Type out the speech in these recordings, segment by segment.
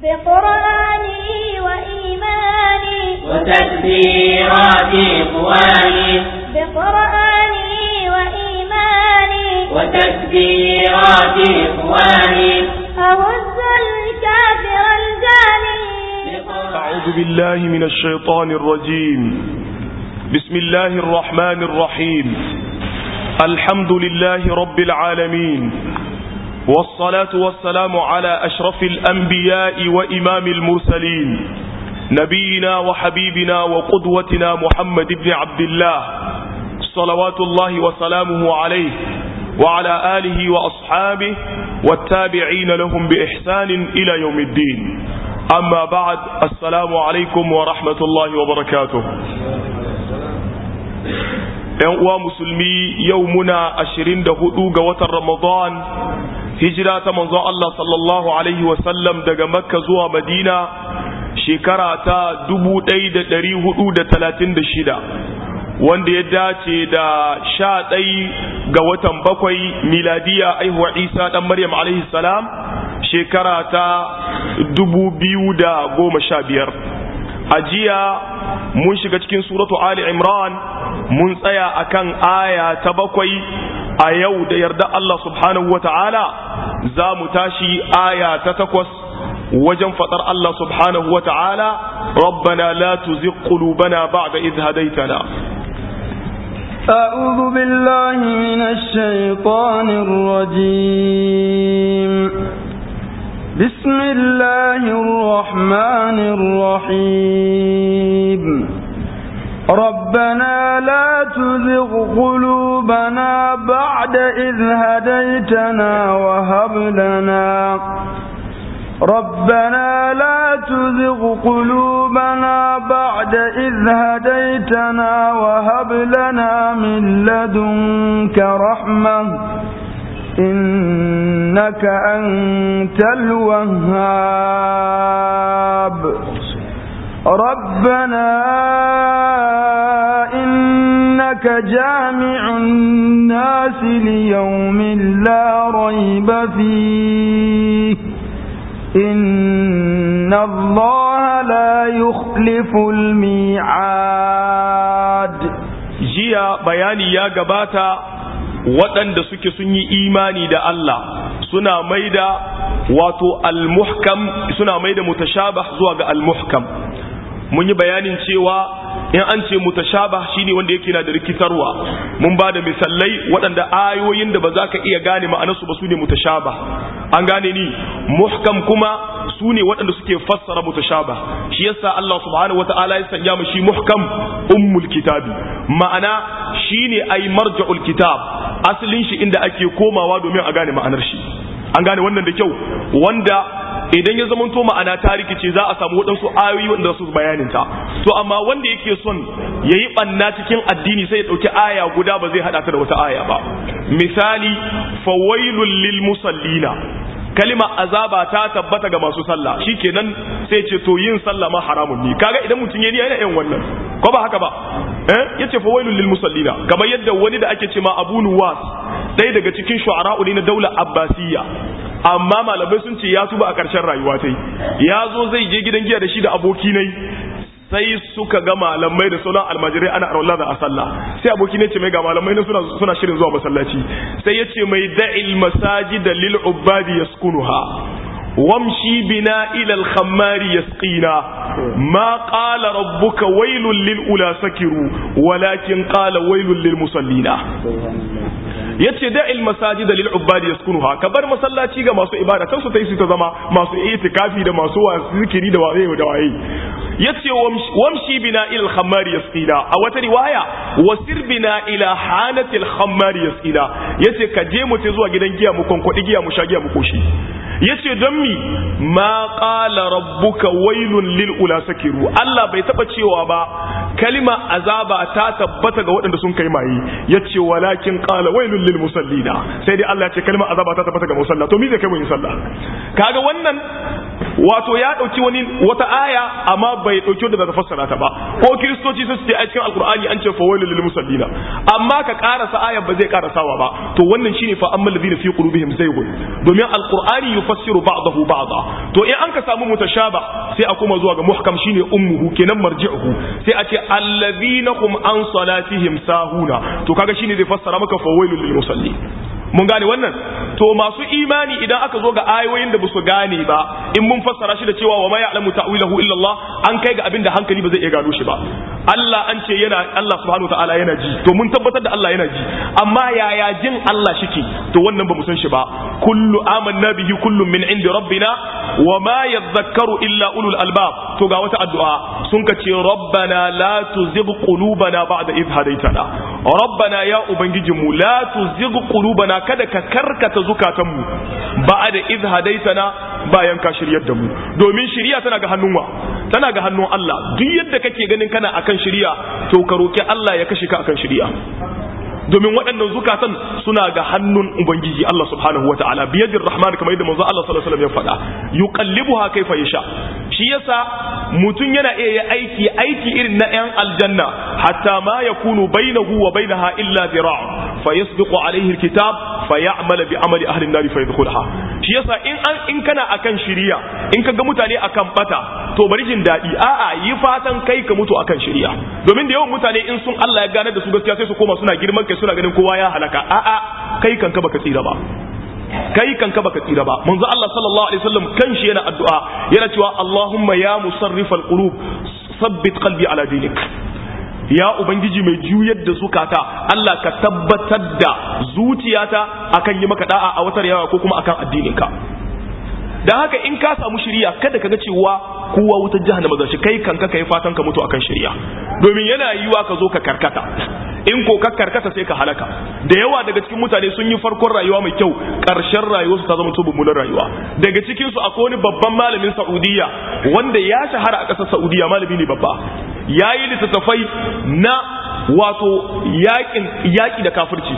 بقرآني وإيماني وتكبيرات إخواني بقرآني وإيماني وتكبيرات إخواني أهز الكافر الجاني أعوذ بالله من الشيطان الرجيم بسم الله الرحمن الرحيم الحمد لله رب العالمين والصلاة والسلام على أشرف الأنبياء وإمام المرسلين نبينا وحبيبنا وقدوتنا محمد بن عبد الله صلوات الله وسلامه عليه وعلى آله وأصحابه والتابعين لهم بإحسان إلى يوم الدين أما بعد السلام عليكم ورحمة الله وبركاته ‘yan uwa musulmi yau muna ashirin da hudu ga watan Ramadan hijira ta manzon Allah sallallahu Alaihi wasallam daga Makka zuwa Madina shekara ta dubu ɗaya da ɗari hudu da talatin da shida wanda ya dace da sha ɗai ga watan bakwai miladiya aihuwa Isa ɗan Maryam alaihi salam shekara ta dubu biyu da goma sha biyar a jiya mun shiga cikin suratu Ali Imran mun tsaya akan aya ta bakwai a yau da yarda Allah subhanahu wa ta'ala za mu tashi aya ta takwas wajen faɗar Allah subhanahu wa ta'ala rabbana la tuzigh qulubana ba'da idh hadaytana أعوذ بالله من الشيطان الرجيم بسم الله الرحمن الرحيم ربنا لا تزغ قلوبنا بعد إذ هديتنا وهب لنا ربنا لا تزغ قلوبنا بعد إذ هديتنا وهب لنا من لدنك رحمة إنك أنت الوهاب ربنا إنك جامع الناس ليوم لا ريب فيه إن الله لا يخلف الميعاد jiya bayani ya gabata waɗanda suke sun yi imani da Allah suna maida wato al-muhkam suna maida mutashabah zuwa ga al-muhkam mun yi bayanin cewa in an ce mutashabah shine wanda yake na da rikitarwa mun ba da misalai waɗanda ayoyin da ba za ka iya gane ma'anarsu ba su ne mutashabah an gane ni muhkam kuma su ne waɗanda suke fassara mutashabah shi yasa Allah subhanahu wata'ala ya sanya mu shi muhkam ummul kitabi ma'ana shine ai marja'ul kitab asalin shi inda ake komawa domin a gane ma'anar shi an gane wannan da kyau wanda idan ya zamanto ma'ana ta rikice za a samu waɗansu ayoyi wanda su bayanin ta to amma wanda yake son ya yi ɓanna cikin addini sai ya ɗauki aya guda ba zai haɗa ta da wata aya ba misali fawailul lil musallina kalima azaba ta tabbata ga masu sallah shikenan sai ce to yin sallah ma haramun ne kaga idan mutum yayi yana yin wannan ko ba haka ba eh yace fawailul lil musallina kamar yadda wani da ake ce ma Abu Nuwas ɗaya daga cikin shu'ara'u ne na daular Abbasiyya amma malamai sun ce ya tuba a ƙarshen rayuwa ta ya zo zai je gidan giya da shi da aboki nai sai suka ga malamai da sauran almajirai ana arwallah da a sallah sai aboki ne ce mai ga malamai na suna, suna shirin zuwa masallaci sai ya ce mai da'il masajid lil ubadi yaskunuha wamshi bina ila al-khammari yasqina ma qala rabbuka wailul lil ula sakiru walakin qala wailul lil musallina yace da'il masajid lil ubadi yaskunuha ka bar masallaci ga masu ibada kan su tai su ta zama masu itikafi da masu zikiri da waye da waye yace wamshi bina ila al-khammari yasqina a wata riwaya wasir bina ila hanati al-khammari yasqina yace ka je mu zuwa gidan giya mu konkwadi giya mu sha giya mu koshi yace don mi ma qala rabbuka wailun lil ula sakiru Allah bai taba cewa ba kalima azaba ta tabbata ga waɗanda sun kai maye yace walakin qala wailun lil musallina sai dai Allah ya ce kalima azaba ta tabbata ga musalla to me zai kai mu yin sallah kaga wannan wato ya dauki wani wata aya amma bai dauki wanda zata fassara ta ba ko kiristoci su ce a cikin alqur'ani an ce fa wailul lil musallina amma ka karasa aya ba zai karasawa ba to wannan shine fa ammal ladina fi qulubihim zaygun domin alqur'ani yufassiru ba'dahu ba'da to in an ka samu mutashaba sai a kuma zuwa ga muhkam shine ummuhu kenan marji'uhu sai a ce alladhina hum an salatihim sahuna to kaga shine zai fassara maka fa wailul lil musallin mun gane wannan to masu imani idan aka zo ga ayoyin da basu gane ba in mun fassara shi da cewa wa ma ya'lamu ta'wilahu illa Allah an kai ga abin da hankali ba zai iya gano shi ba Allah an ce yana Allah subhanahu ta'ala yana ji to mun tabbatar da Allah yana ji amma yaya jin Allah shike to wannan ba mu san shi ba kullu amanna bihi kullun min indi rabbina wa ma yadhakkaru illa ulul albab to ga wata addu'a sun ka ce rabbana la tuzigh qulubana ba'da idh hadaytana rabbana ya ubangijinmu la tuzigh qulubana kada ka karkata zukatanmu ba da iz hadaitana bayan ka shiryar da mu domin shiriya tana ga hannun wa tana ga hannun Allah duk yadda kake ganin kana akan shiriya to ka roki Allah ya kashe ka akan shiriya domin waɗannan zukatan suna ga hannun ubangiji Allah subhanahu wa ta'ala biyadir rahman kamar yadda manzo Allah sallallahu alaihi wasallam ya faɗa yuqallibuha kaifa yasha shi yasa mutum yana iya yi aiki aiki irin na yan aljanna hatta ma yakunu bainahu wa bainaha illa zira' fa yasbiqu alaihi alkitab fa ya'mal bi amali ahli an-nar fa yadkhulha shi yasa in an in kana akan shiriya in ka ga mutane akan bata to bari jin daɗi a'a yi fatan kai ka mutu akan shiriya domin da yawan mutane in sun Allah ya gane da su gaskiya sai su koma suna girman kai suna ganin kowa ya halaka a'a kai kanka baka tsira ba kai kanka baka tsira ba manzo Allah sallallahu alaihi wasallam kanshi yana addu'a yana cewa Allahumma ya musarrifal qulub sabbit qalbi ala dinik ya ubangiji mai juyar da zukata Allah ka tabbatar da zuciyata akan yi maka da'a a watar yawa ko kuma akan addininka dan haka in ka samu shiriya kada ka ga cewa kowa wutar jahannama zashi kai kanka kai fatan ka mutu akan shiriya domin yana yiwa ka zo ka karkata in ko ka karkata sai ka halaka da yawa daga cikin mutane sun yi farkon rayuwa mai kyau karshen rayuwarsu ta zama to mummunar rayuwa daga cikin su akwai wani babban malamin Saudiya wanda ya shahara a ƙasar Saudiya malami ne babba yayi littattafai na wato yakin yaki da kafirci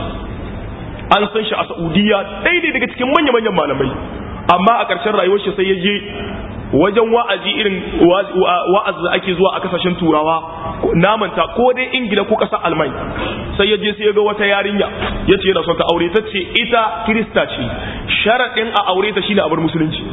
an san shi a Saudiya daidai daga cikin manya-manyan malamai amma a ƙarshen rayuwar shi sai ya je wajen wa'azi irin wa'azi da ake zuwa a kasashen turawa namanta ko dai ingila ko ƙasar almai sai ya je sai ya ga wata yarinya ya ce yana son ta aure ta ce ita kirista ce sharaɗin a aure ta shine a bar musulunci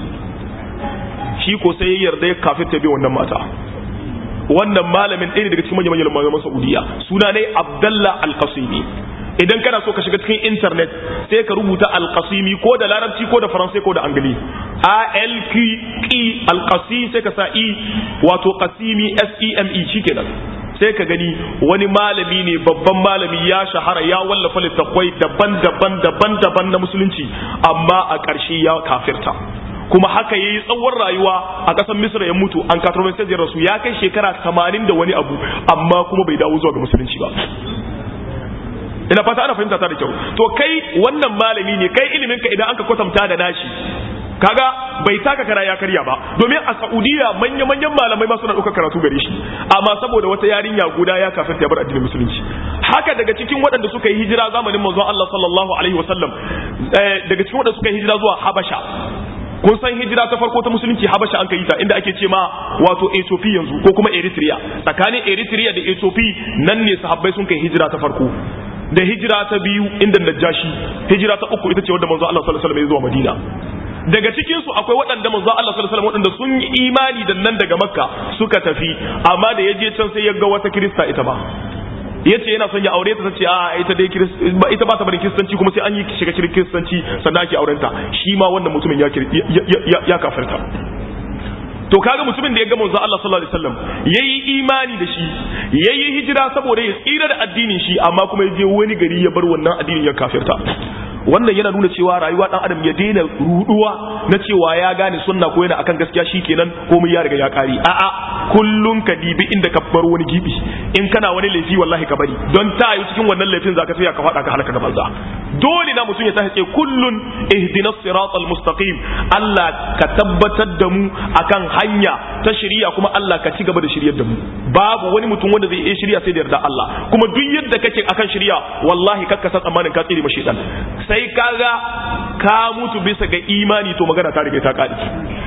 shi ko sai ya yarda ya kafin ta bi wannan mata wannan malamin ɗaya daga cikin manyan manyan malaman saudiya suna ne abdallah al-qasimi idan kana so ka shiga cikin internet sai ka rubuta alqasimi ko da larabci ko da faransai ko da angili a l q e alqasi sai ka sa e wato qasimi s e m e shikenan sai ka gani wani malami ne babban malami ya shahara ya wallafa littattafai daban-daban daban-daban na musulunci amma a ƙarshe ya kafirta kuma haka yayi tsawon rayuwa a ƙasar misra ya mutu an katarwa sai rasu ya kai shekara 80 da wani abu amma kuma bai dawo zuwa ga musulunci ba ina fata ana fahimta ta da kyau to kai wannan malami ne kai ilimin ka idan aka kwatanta da nashi kaga bai taka kara ya karya ba domin a Saudiya manya manyan malamai ma suna ɗaukar karatu gare shi amma saboda wata yarinya guda ya kafin ta bar addinin musulunci haka daga cikin waɗanda suka yi hijira zamanin manzon Allah sallallahu alaihi wasallam daga cikin waɗanda suka yi hijira zuwa Habasha kun san hijira ta farko ta musulunci habasha an kai ta inda ake ce ma wato ethiopia yanzu ko kuma eritrea tsakanin eritrea da ethiopia nan ne sahabbai sun kai hijira ta farko da hijira ta biyu inda najashi hijira ta uku ita ce wadda manzo Allah sallallahu alaihi wasallam ya zuwa Madina daga cikin su akwai waɗanda manzo Allah sallallahu alaihi wasallam waɗanda sun yi imani da nan daga Makka suka tafi amma da yaje can sai ya ga wata Kirista ita ba yace yana son ya aure ta tace a ita dai ita ba ta bari kiristanci kuma sai an yi shiga cikin kiristanci sannan ake aurenta shi ma wannan mutumin ya ya kafirta to kaga mutumin da ya ga manzo Allah sallallahu alaihi wasallam yayi imani da shi yayi hijira saboda ya tsira da addinin shi amma kuma ya je wani gari ya bar wannan addinin ya kafirta wannan yana nuna cewa rayuwa dan adam ya daina ruduwa na cewa ya gane sunna ko yana akan gaskiya shikenan komai ya riga ya kare a'a kullun ka dibi inda ka bar wani gibi in kana wani laifi wallahi ka bari don ta yi cikin wannan laifin zaka tsaya ka fada ka halaka da banza dole na mutum ya tashi ce kullun ihdinas siratal mustaqim Allah ka tabbatar da mu akan hanya ta shari'a kuma Allah ka ci gaba da shiryar da mu babu wani mutum wanda zai iya shirya sai da yarda Allah kuma duk yadda kake akan shari'a wallahi kakka san tsammanin ka tsire mashi dan sai kaga ka mutu bisa ga imani to magana ta riga ta kare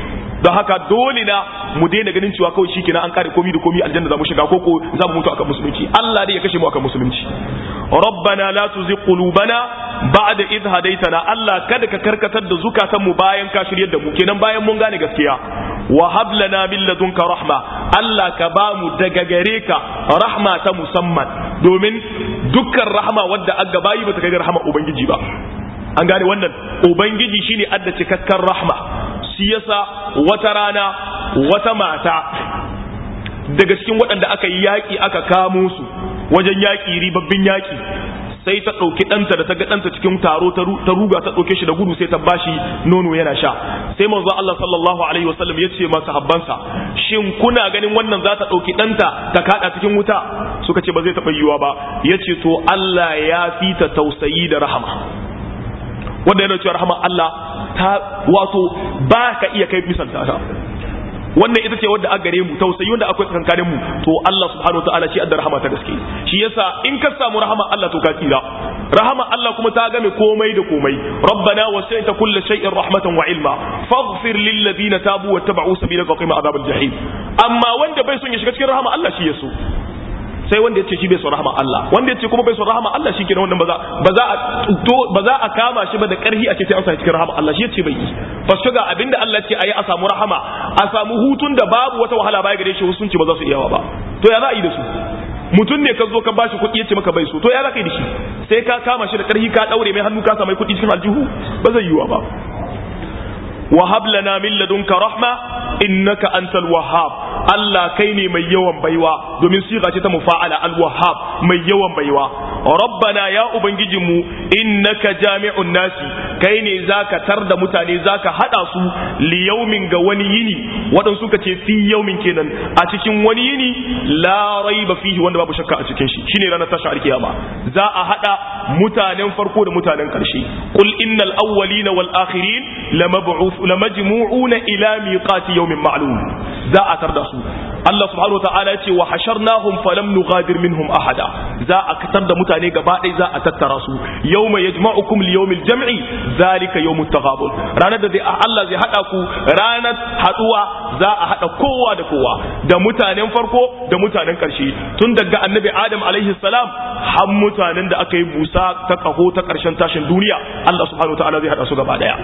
don haka dole na mu daina ganin cewa kawai shikenan an kare komi da komi aljanna za mu shiga ko ko za mu mutu akan musulunci Allah dai ya kashe mu akan musulunci rabbana la tuzigh qulubana ba'da idh hadaytana Allah kada ka karkatar da zukatan mu bayan ka shiryar da mu kenan bayan mun gane gaskiya wa hab lana min ladunka rahma Allah ka ba mu daga gare ka rahma ta musamman domin dukkan rahma wadda aga bayi bata kai rahma ubangiji ba an gane wannan ubangiji shine adda cikakken rahma shi yasa wata rana wata mata daga cikin waɗanda aka yi yaƙi aka kamo su wajen yaƙi ribabbin yaƙi sai ta ɗauki ɗanta da ta ga ɗanta cikin taro ta ruga ta ɗauke shi da gudu sai ta bashi nono yana sha sai manzo Allah sallallahu alaihi wasallam ya ce masa habbansa shin kuna ganin wannan za ta ɗauki ɗanta ta kaɗa cikin wuta suka ce ba zai taɓa yiwuwa ba ya ce to Allah ya fi ta tausayi da rahama wanda yana cewa rahama Allah ta wato ba ka iya kai misanta ta wannan ita ce wadda a gare mu tausayi wanda akwai tsakankanin mu to Allah subhanahu wa ta'ala shi adda rahama ta gaske shi yasa in ka samu rahama Allah to ka tsira rahama Allah kuma ta game komai da komai rabbana wasi'ta kulli shay'in rahmatan wa ilma faghfir lil ladina tabu wa tabu sabilaka wa qina adhabal jahim amma wanda bai son ya shiga cikin rahama Allah shi yaso sai wanda ya ce shi bai son rahama Allah wanda ya ce kuma bai son rahama Allah shi kenan wannan ba za ba za a to ba za a kama shi ba da karhi a ce sai an sa cikin rahama Allah shi ya ce bai yi fa shiga abinda Allah ya ce ayi a samu rahama a samu hutun da babu wata wahala baya gare shi sun ce ba za su iyawa ba to ya za a yi da su mutum ne ka zo ka bashi kuɗi ya ce maka bai so to ya za ka yi da shi sai ka kama shi da karhi ka daure mai hannu ka sa mai kuɗi cikin aljihu ba zai yiwa ba wahab lana min ladunka rahma innaka antal wahhab Allah kai ne mai yawan baiwa domin siga ce ta mufa'ala al wahhab mai yawan baiwa rabbana ya ubangijinmu innaka jami'un nasi kai ne zaka tar da mutane zaka hada su li yaumin ga wani yini wadan suka ce fi yaumin kenan a cikin wani yini la raiba fihi wanda babu shakka a cikin shi shine ranar tashi alkiyama za a hada mutanen farko da mutanen karshe qul innal awwalina wal akhirin lamab'uth lamajmu'una ila miqati yawmin ma'lum za a tar da su Allah subhanahu wataala ya ce wa hasharnahum falam nughadir minhum ahada za a katar da mutane gaba ɗaya za a tattara su yawma yajma'ukum li yawmil jam'i zalika yawmut taghabun ranar da Allah zai hada ku ranar haduwa za a hada kowa da kowa da mutanen farko da mutanen karshe tun daga annabi Adam alaihi salam har mutanen da aka yi busa ta kaho ta karshen tashin duniya Allah subhanahu wataala zai hada su gaba ɗaya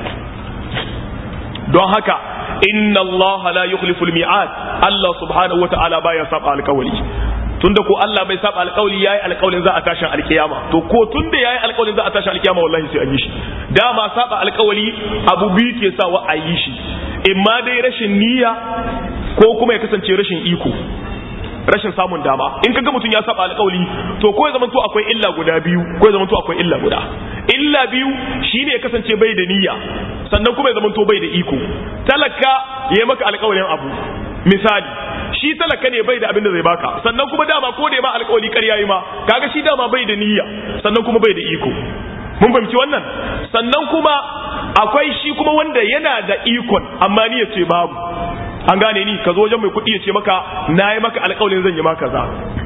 don haka inna Allah la yukhlifu al-mi'ad Allah subhanahu wata'ala baya saba alƙawari tunda ko Allah bai saba alƙawari yayi alƙawarin za a tashi alƙiyama to ko tunda yayi alƙawarin za a tashi alƙiyama wallahi sai an yi shi dama saba alƙawari abu biyu ke sawa a yi shi imma dai rashin niyya ko kuma ya kasance rashin iko rashin samun dama in kaga mutum ya saba alƙawari to ko ya zamanto akwai illa guda biyu ko ya zamanto akwai illa guda illa biyu shine ya kasance bai da niyya sannan kuma ya zamanto bai da iko talaka ya maka alƙawarin abu misali shi talaka ne bai da abin da zai baka sannan kuma dama ko da ya ma alƙawari ƙarya yi ma kaga shi dama bai da niyya sannan kuma bai da iko mun fahimci wannan sannan kuma akwai shi kuma wanda yana da ikon amma niyyar ce babu an gane ni ka zo wajen mai kuɗi ya ce maka na yi maka alƙawarin zan yi maka za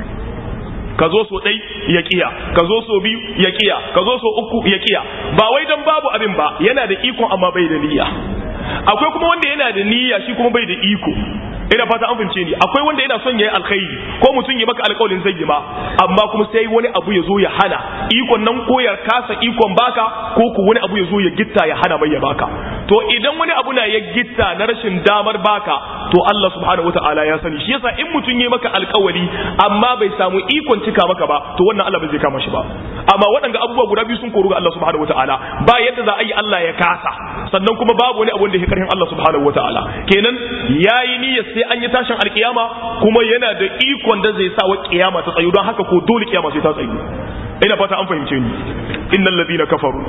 ka zo so ɗai ya kiya ka zo so biyu ya kiya ka zo so uku ya kiya ba wai dan babu abin ba yana da ikon amma bai da niyya akwai kuma wanda yana da niyya shi kuma bai da iko ina fata an fahimce ni akwai wanda yana son yayi alkhairi ko mutum ya maka alƙawarin zai yi ma amma kuma sai wani abu ya zo ya hana ikon nan ko ya kasa ikon baka ko ku wani abu ya zo ya gitta ya hana mai ya baka to idan wani abu na ya gitta na rashin damar baka to Allah subhanahu wataala ya sani shi yasa in mutum ya maka alƙawari amma bai samu ikon cika maka ba to wannan Allah bai zai kama shi ba amma waɗanda abubuwa guda biyu sun koru ga Allah subhanahu wataala ba yadda za a yi Allah ya kasa sannan kuma babu wani abu da ya karhin Allah subhanahu wataala kenan yayi niyyar sai an yi tashin alkiyama kuma yana da ikon da zai sa wa kiyama ta tsayu don haka ko dole kiyama sai ta tsayu ina fata an fahimce ni innal ladina kafaru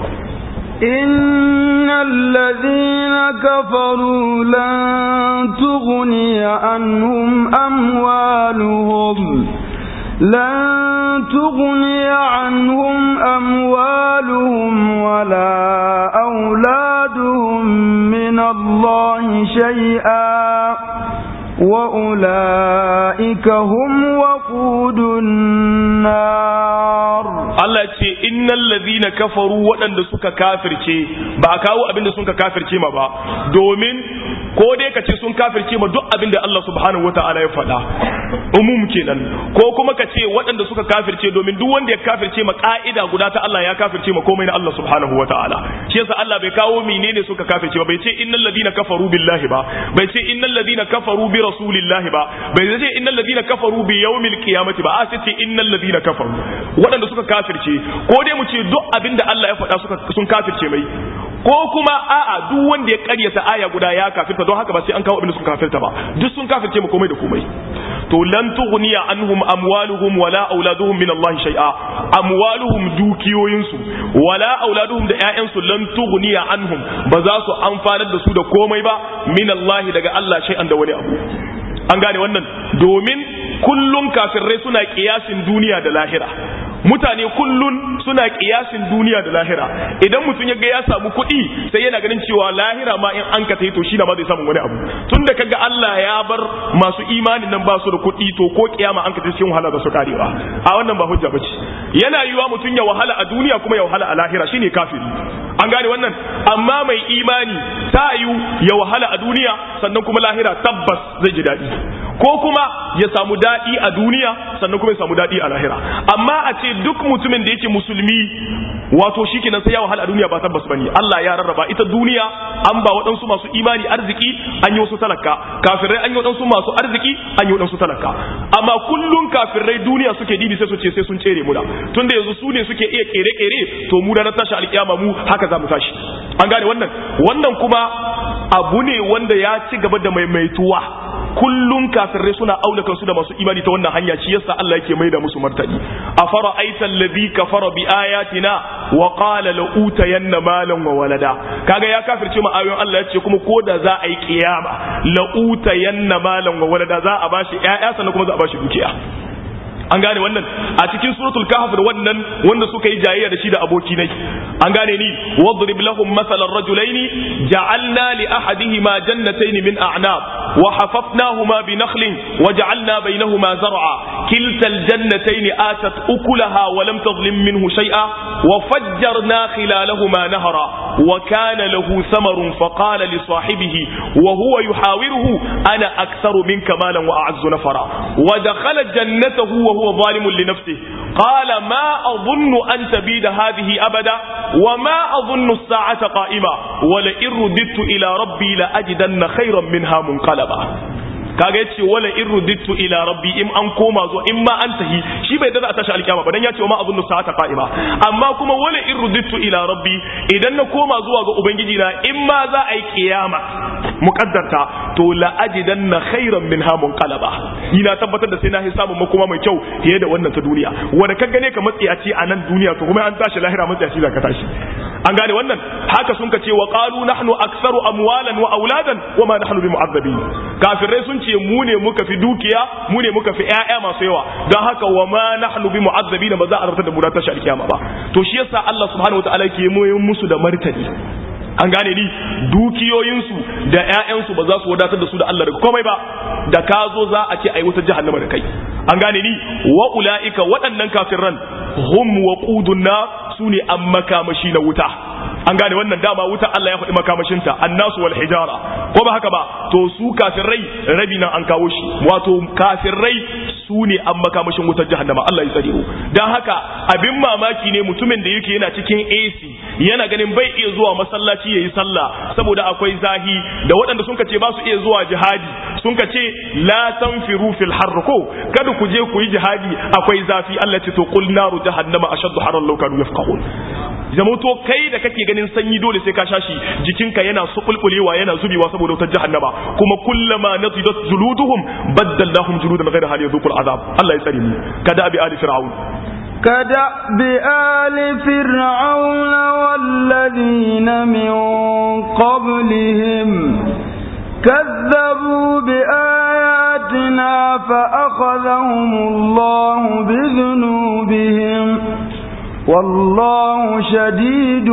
إن الذين كفروا لن تغني عنهم أموالهم لن تغني عنهم أموالهم ولا أولادهم من الله شيئا وأولئك هم وقود النار Allah ce innal ladhina kafaru waɗanda suka kafirce ba a kawo abinda suka kafirce ma ba domin ko dai ka ce sun kafirce ma duk abin da Allah subhanahu wataala ya faɗa umum kenan ko kuma ka ce waɗanda suka kafirce domin duk wanda ya kafirce ma ka'ida guda ta Allah ya kafirce ma komai na Allah subhanahu wataala shi yasa Allah bai kawo menene suka kafirce ba bai ce innal ladina kafaru billahi ba bai ce innal ladina kafaru bi rasulillahi ba bai ce innal ladina kafaru bi yawmil qiyamati ba a sai ce innal ladina kafaru waɗanda suka kafirce ko dai mu ce duk abinda Allah ya faɗa suka sun kafirce mai ko kuma a'a duk wanda ya karyata aya guda ya kafirta don haka ba sai an kawo abin da suka kafirta ba duk sun kafirce mu komai da komai to lan tughniya anhum amwaluhum wala auladuhum min Allah shay'a amwaluhum dukiyoyinsu wala auladuhum da ƴaƴansu lan tughniya anhum ba za su amfanar da su da komai ba min Allah daga Allah shay'an da wani abu an gane wannan domin kullun kafirai suna kiyasin duniya da lahira mutane kullun suna kiyasin duniya da lahira idan mutum ya ga ya samu kuɗi sai yana ganin cewa lahira ma in an ka to shi na ma zai samu wani abu tun da kaga Allah ya bar masu imanin nan ba su da kuɗi to ko kiyama an ka cikin wahala da su karewa a wannan ba hujja bace yana yiwa mutum ya wahala a duniya kuma ya wahala a lahira shine kafiri an gane wannan amma mai imani ta yiwu ya wahala a duniya sannan kuma lahira tabbas zai ji daɗi ko kuma ya samu daɗi a duniya sannan kuma ya samu daɗi a lahira amma a ce duk mutumin da yake musulmi wato shi kenan sai ya wahala a duniya ba tabbas bane Allah ya rarraba ita duniya an ba waɗansu masu imani arziki an yi wasu talaka kafirai an yi waɗansu masu arziki an yi waɗansu talaka amma kullun kafirai duniya suke dibi sai su ce sai sun tsere mu da tunda yanzu su ne suke iya kere-kere to mu da na tashi alƙiyama mu haka za mu tashi an gane wannan wannan kuma abu ne wanda ya ci gaba da maimaituwa kullun kafirai suna aula kansu da masu imani ta wannan hanya shi yasa Allah yake maida musu martani afara aita alladhi kafara bi ayatina wa qala la utayanna malan wa walada kaga ya kafirce mu ayoyin Allah yace kuma ko da za a yi kiyama la utayanna malan wa walada za a bashi ƴaƴa sannan kuma za a bashi dukiya an gane wannan a cikin suratul kahf da wannan wanda suka yi jayayya da shi da aboki nai an gane ni wadrib lahum mathalan rajulaini ja'alna li ahadihima jannatayn min a'nab wa hafafnahuma bi nakhlin wa ja'alna bainahuma zar'a kilta aljannatayn atat ukulaha wa lam tadhlim minhu shay'a wa fajjarna khilalahuma nahra wa kana lahu samarun fa qala li sahibihi wa huwa yuhawiruhu ana aktharu minka malan wa a'azzu nafara wa dakhala jannatahu وهو ظالم لنفسه قال ما أظن أن تبيد هذه أبدا وما أظن الساعة قائمة ولئن رددت إلى ربي لأجدن خيرا منها منقلبا kaga yace wala in rudittu ila rabbi in an koma zuwa in ma an tahi shi bai da a tashi alkiyama ba dan yace wa ma azunnu sa'ata qa'ima amma kuma wala in rudittu ila rabbi idan na koma zuwa ga ubangiji na in ma za a yi kiyama muqaddarta to la ajidanna khairan minha munqalaba ina tabbatar da sai na samun makoma mai kyau fiye da wannan ta duniya wanda ka gane ka matsiyaci a nan duniya to kuma an tashi lahira matsiyaci za ka tashi an gane wannan haka sun ka ce wa qalu nahnu aktsaru amwalan wa auladan wa ma nahnu bimu'azzabin kafirai sun ce mu ne muka fi dukiya mu ne muka fi ƴaƴa masu yawa don haka wa ma nahnu bimu'azzabin ba za a rabta da mu da tashi alkiyama ba to shi yasa Allah subhanahu wataala ke musu da martani an gane ni dukiyoyinsu da ƴaƴansu ba za su wadatar da su da Allah daga komai ba da ka zo za a ce ai wuta jahannama da kai an gane ni wa ulaika waɗannan kafirran hum waqudun na su ne an makamashi na wuta an gane wannan dama wuta Allah ya faɗi makamashinta annasu wal hijara ko ba haka ba to su kafirai rabi nan an kawo shi wato kafirai su ne an makamashin wutar jahannama Allah ya tsare mu dan haka abin mamaki ne mutumin da yake yana cikin AC yana ganin bai iya zuwa masallaci yayi sallah saboda akwai zahi da waɗanda sun ce ba su iya zuwa jihadi sun ce la tanfiru fil harr ko kada ku je ku yi jihadi akwai zafi Allah ce to qul naru jahannama ashaddu harran law kanu yafqahun zama to kai da kake ganin sanyi dole sai ka shashi jikinka yana subulbulewa yana zubewa saboda wutar jahannama kuma kullama nadidat juluduhum baddalnahum juludan ghayra hal yadhuqul azab Allah ya tsare mu kada abi ali fir'aun كدأب آل فرعون والذين من قبلهم كذبوا بآياتنا فأخذهم الله بذنوبهم والله شديد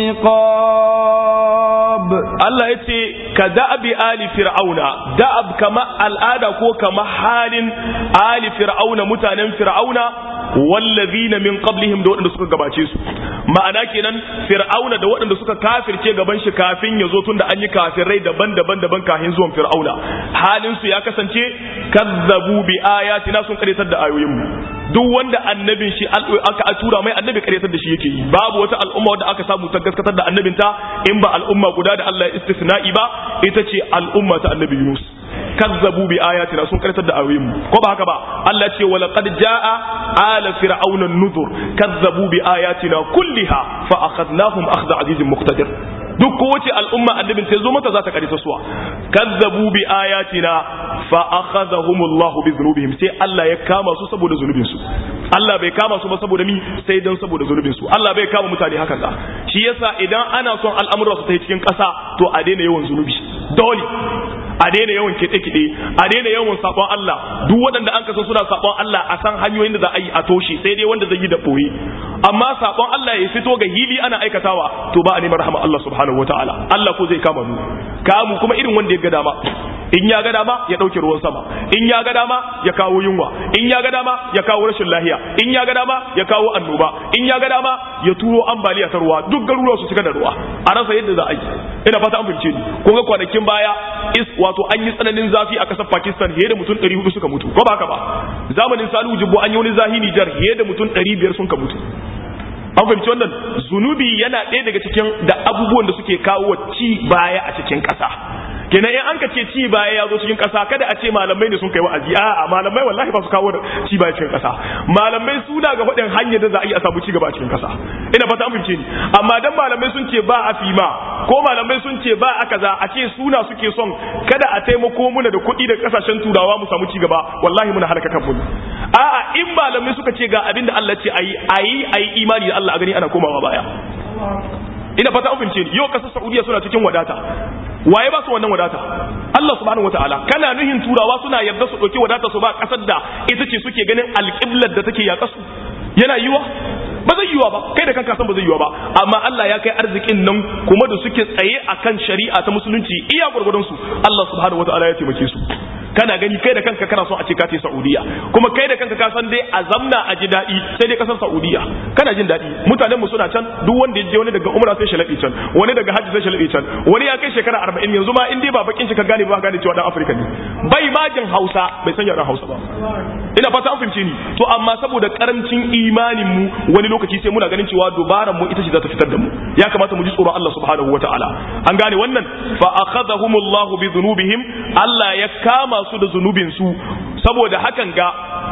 العقاب الله يتي كدأب آل فرعون دأب كما الآدى كو كما حال آل فرعون متانا فرعون والذين من قبلهم دون suka gabace su ma'ana kenan fir'auna da waɗanda suka kafirce gaban shi kafin ya zo tunda an yi kafirai daban-daban daban kafin zuwan fir'auna halin su ya kasance kazzabu bi ayatina sun karyatar da ayoyin mu duk wanda annabin shi aka tura mai annabi karyatar da shi yake yi babu wata al'umma wadda aka samu ta gaskatar da annabinta in ba al'umma guda da Allah ya istisna'i ba ita ce al'umma ta annabi Yunus kazzabu bi ayatina sun karyatar da ayoyin mu ko ba haka ba Allah ce wala qad jaa ala fir'auna an-nuzur kazzabu bi ayatina kulliha fa akhadnahum akhdha azizin muqtadir duk kowace al'umma annabin ta zo mata za ta karita suwa kazzabu bi ayatina fa akhadhahum Allah bi dhunubihim sai Allah ya kama su saboda zunubin su Allah bai kama su ba saboda mi sai dan saboda zunubin su Allah bai kama mutane hakan da shi yasa idan ana son al'amura su ta cikin ƙasa to a daina yawan zunubi dole a daina yawan kiɗe-kiɗe a daina yawan sabon Allah duk waɗanda an kasa suna sabon Allah a san hanyoyin da za a yi a toshe sai dai wanda zai yi da ɓoye amma sabon Allah ya fito ga hili ana aikatawa to ba a neman rahama Allah subhanahu wataala Allah ko zai kama mu kamu kuma irin wanda ya ga dama in ya ga dama ya ɗauke ruwan sama in ya ga dama ya kawo yunwa in ya ga dama ya kawo rashin lahiya in ya ga dama ya kawo annoba in ya ga dama ya turo ambaliya ta ruwa duk garuruwa su cika da ruwa a rasa yadda za a yi ina fata an fahimce ni kun ga kwanakin baya is wato an yi tsananin zafi a kasar Pakistan fiye da mutum 400 suka mutu ko ba haka ba zamanin Salihu Jibbo an yi wani zahi Nijar fiye da mutum 500 sun ka mutu an fahimci wannan zunubi yana ɗaya daga cikin da abubuwan da suke kawo ci baya a cikin ƙasa kenan in an ka ce ci baya ya zo cikin ƙasa kada a ce malamai ne sun kai wa'azi a'a malamai wallahi ba su kawo ci baya cikin ƙasa malamai suna ga faɗin hanyar da za a yi a samu ci gaba a cikin ƙasa ina fata an fahimce ni amma dan malamai sun ce ba a fima ko malamai sun ce ba a kaza a ce suna suke son kada a taimako muna da kuɗi da ƙasashen turawa mu samu ci gaba wallahi muna halaka kanmu a'a in malamai suka ce ga abin da Allah ce ayi ayi ayi imani da Allah a gani ana komawa baya ina fata an fahimce ni yau ƙasar Saudiya suna cikin wadata waye ba su wannan wadata Allah subhanahu wataala kana nuhin turawa suna yarda su dauki wadata su ba kasar da ita ce suke ganin alqiblar da take yaƙa su yana yiwa ba zai yiwa ba kai da kanka san ba zai yiwa ba amma Allah ya kai arzikin nan kuma da suke tsaye akan shari'a ta musulunci iya gurgurdun su Allah subhanahu wataala ya taimake su kana gani kai da kanka kana son a ce ka tai Saudiya kuma kai da kanka ka san dai a zamna a ji daɗi sai dai kasar Saudiya kana jin daɗi mutanen mu suna can duk wanda ya je wani daga umra sai shalabi can wani daga hajji sai shalabi can wani ya kai shekara 40 yanzu ma in dai ba bakin shi ka gane ba gane cewa dan Afirka ne bai ma jin Hausa bai san yaran Hausa ba ina fata an fahimce ni to amma saboda karancin imanin mu wani lokaci sai muna ganin cewa dubaran mu ita ce za ta fitar da mu ya kamata mu ji tsoron Allah subhanahu wataala an gane wannan fa akhadhahumullahu bi dhunubihim Allah ya kama su da zunubin su saboda hakan ga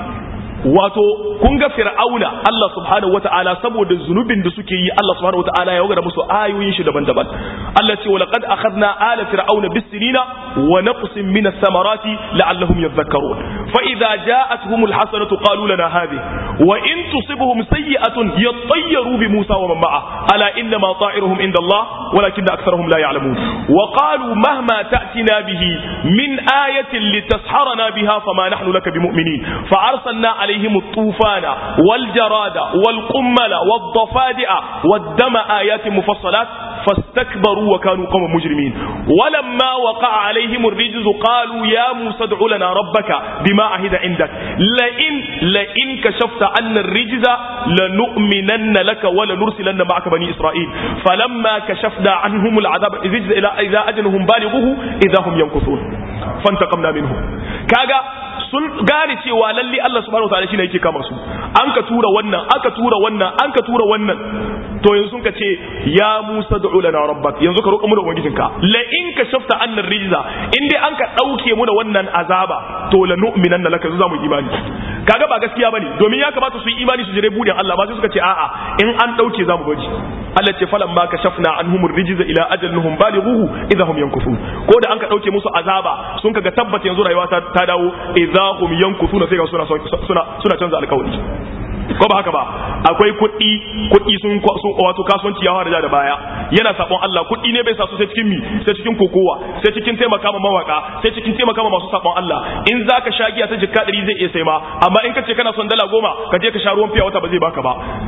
wato kun ga fir'auna Allah subhanahu wata'ala saboda zunubin da suke yi Allah subhanahu wata'ala ya wagara musu ayoyin shi daban-daban Allah ce walaqad akhadna ala fir'auna bis-sinina wa naqsin min ath-thamarati la'allahum yadhakkarun fa idza ja'atuhum al-hasanatu qalu lana hadhihi wa in tusibhum sayyi'atun yattayyaru bi Musa wa man ma'a ala inna ma ta'iruhum inda Allah walakinna aktharuhum la ya'lamun wa qalu mahma ta'tina bihi min ayatin litasharana biha fama nahnu laka bimu'minin fa arsalna alayhim عليهم الطوفان والجراد والقمل والضفادع والدم آيات مفصلات فاستكبروا وكانوا قوم مجرمين ولما وقع عليهم الرجز قالوا يا موسى ادع لنا ربك بما عهد عندك لئن لئن كشفت عنا الرجز لنؤمنن لك ولنرسلن معك بني إسرائيل فلما كشفنا عنهم العذاب الرجز إلى إذا أجلهم بالغوه إذا هم ينكثون فانتقمنا منهم كاغا sun gane cewa lalle Allah subhanahu wataala shine yake kama su an ka tura wannan aka tura wannan an ka tura wannan to yanzu sun ka ce ya Musa da'u lana rabbak yanzu ka roƙa mu da ubangijinka la in ka shafta annar rijza in dai an ka dauke mu da wannan azaba to la nu'minanna laka za mu imani kaga ba gaskiya bane domin ya kamata su yi imani su jire budin Allah ba sai suka ce a'a in an dauke za mu bari Allah ce falan ma kashafna anhum rijza ila ajalihum balighuhu idahum yankufun ko da an ka dauke musu azaba sun kaga tabbata yanzu rayuwa ta dawo idahum yankufuna sai ga suna suna suna canza alƙawari ko ba haka ba akwai kuɗi kuɗi sun wato kasuwanci ya fara da baya yana sabon Allah kuɗi ne bai sa su sai cikin mi sai cikin kokowa sai cikin taimaka ma mawaka sai cikin taimaka ma masu sabon Allah in zaka sha giya ta jikka ɗari zai iya sai ma amma in ka ce kana son dala goma ka je ka sha ruwan fiya wata ba zai baka ba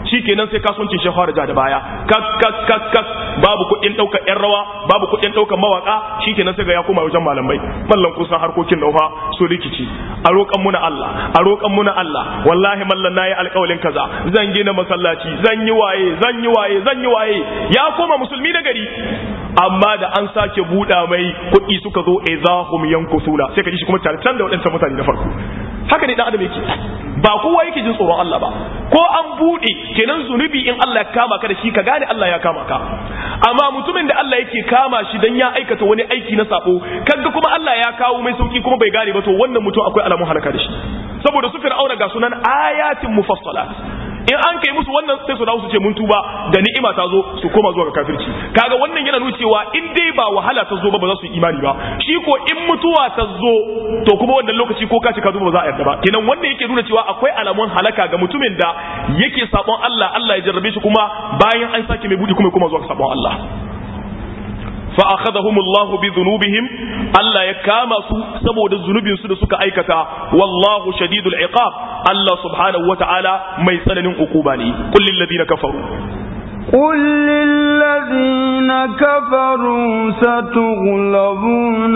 shikenan sai kasuwancin shi fara ja da baya kak kak kak kak babu kuɗin ɗaukar ƴan rawa babu kuɗin ɗaukar mawaka shikenan sai ga ya koma wajen malamai mallan kusan harkokin naufa su rikici a roƙan muna Allah a roƙan muna Allah wallahi mallan nayi alƙawalin kaza zan gina masallaci zan yi waye zan yi waye zan yi waye ya koma musulmi na gari amma da an sake buɗa mai kuɗi suka zo izahum yankusuna sai ka ji shi kuma tare can da waɗancan mutane na farko haka ne dan adam yake ba kowa yake jin tsoron Allah ba ko an buɗe kenan zunubi in Allah ya kama ka da shi ka gane Allah ya kama ka amma mutumin da Allah yake kama shi dan ya aikata wani aiki na sabo kaga kuma Allah ya kawo mai sauki kuma bai gane ba to wannan mutum akwai alamun halaka da shi saboda su fir'auna ga sunan ayatin mufassalat in an kai musu wannan sai su dawo su ce mun tuba da ni'ima ta zo su koma zuwa ga kafirci kaga wannan yana nuna cewa in dai ba wahala ta zo ba ba za su yi imani ba shi ko in mutuwa ta zo to kuma wannan lokaci ko ka ci ka zo ba za a yarda ba kenan wannan yake nuna cewa akwai alamun halaka ga mutumin da yake sabon Allah Allah ya jarrabe shi kuma bayan an sake mai budi kuma kuma zuwa ga sabon Allah fa akhadhahum Allah bi dhunubihim Allah ya kama su saboda zunubin su da suka aikata wallahu shadidul iqab Allah subhanahu wataala mai tsananin ukuba ne qul lil ladina kafaru قل للذين كفروا ستغلبون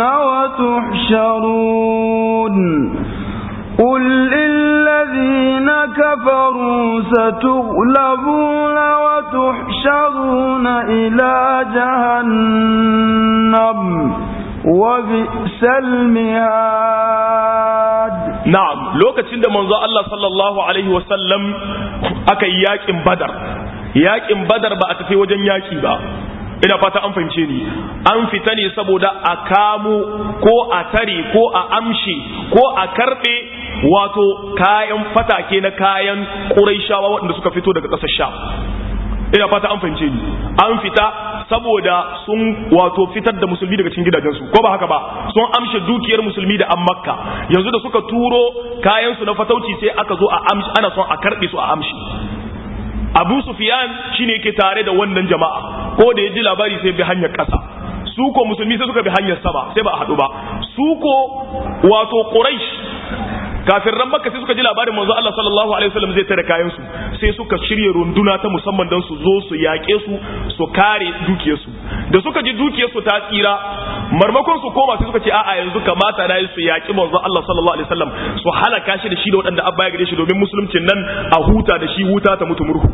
وتحشرون قل للذين كفروا ستغلبون وتحشرون إلى جهنم وبئس المهاد na'am lokacin da manzo Allah sallallahu alaihi wasallam aka yi yakin badar yakin badar ba a tafi wajen yaki ba ina fata an fahimce ni an fita ne saboda a kamo ko a tare ko a amshi ko a karbe wato kayan fatake na kayan ƙuraishawa waɗanda suka fito daga ƙasar sha ina fata an fahimce ni an fita saboda sun wato fitar da musulmi daga cikin gidajensu ko ba haka ba sun amshe dukiyar musulmi da an makka yanzu da suka turo kayansu na fatauci sai aka zo a amshi ana son a karɓe su a amshi abu sufiyan shine yake tare da wannan jama'a ko da ya ji labari sai bi hanyar ƙasa su ko musulmi sai suka bi hanyar sama sai ba a haɗu ba su ko wato quraish kafin ran makka sai suka ji labarin manzo Allah sallallahu alaihi wasallam zai tare kayan su sai suka shirye runduna ta musamman don su zo su yaƙe su su kare dukiyar su da suka ji dukiyar su ta tsira marmakon su koma sai suka ce a'a yanzu kamata na yi su yaƙi manzo Allah sallallahu alaihi wasallam su halaka shi da shi da waɗanda abba ya gare shi domin musuluncin nan a huta da shi huta ta mutu murhu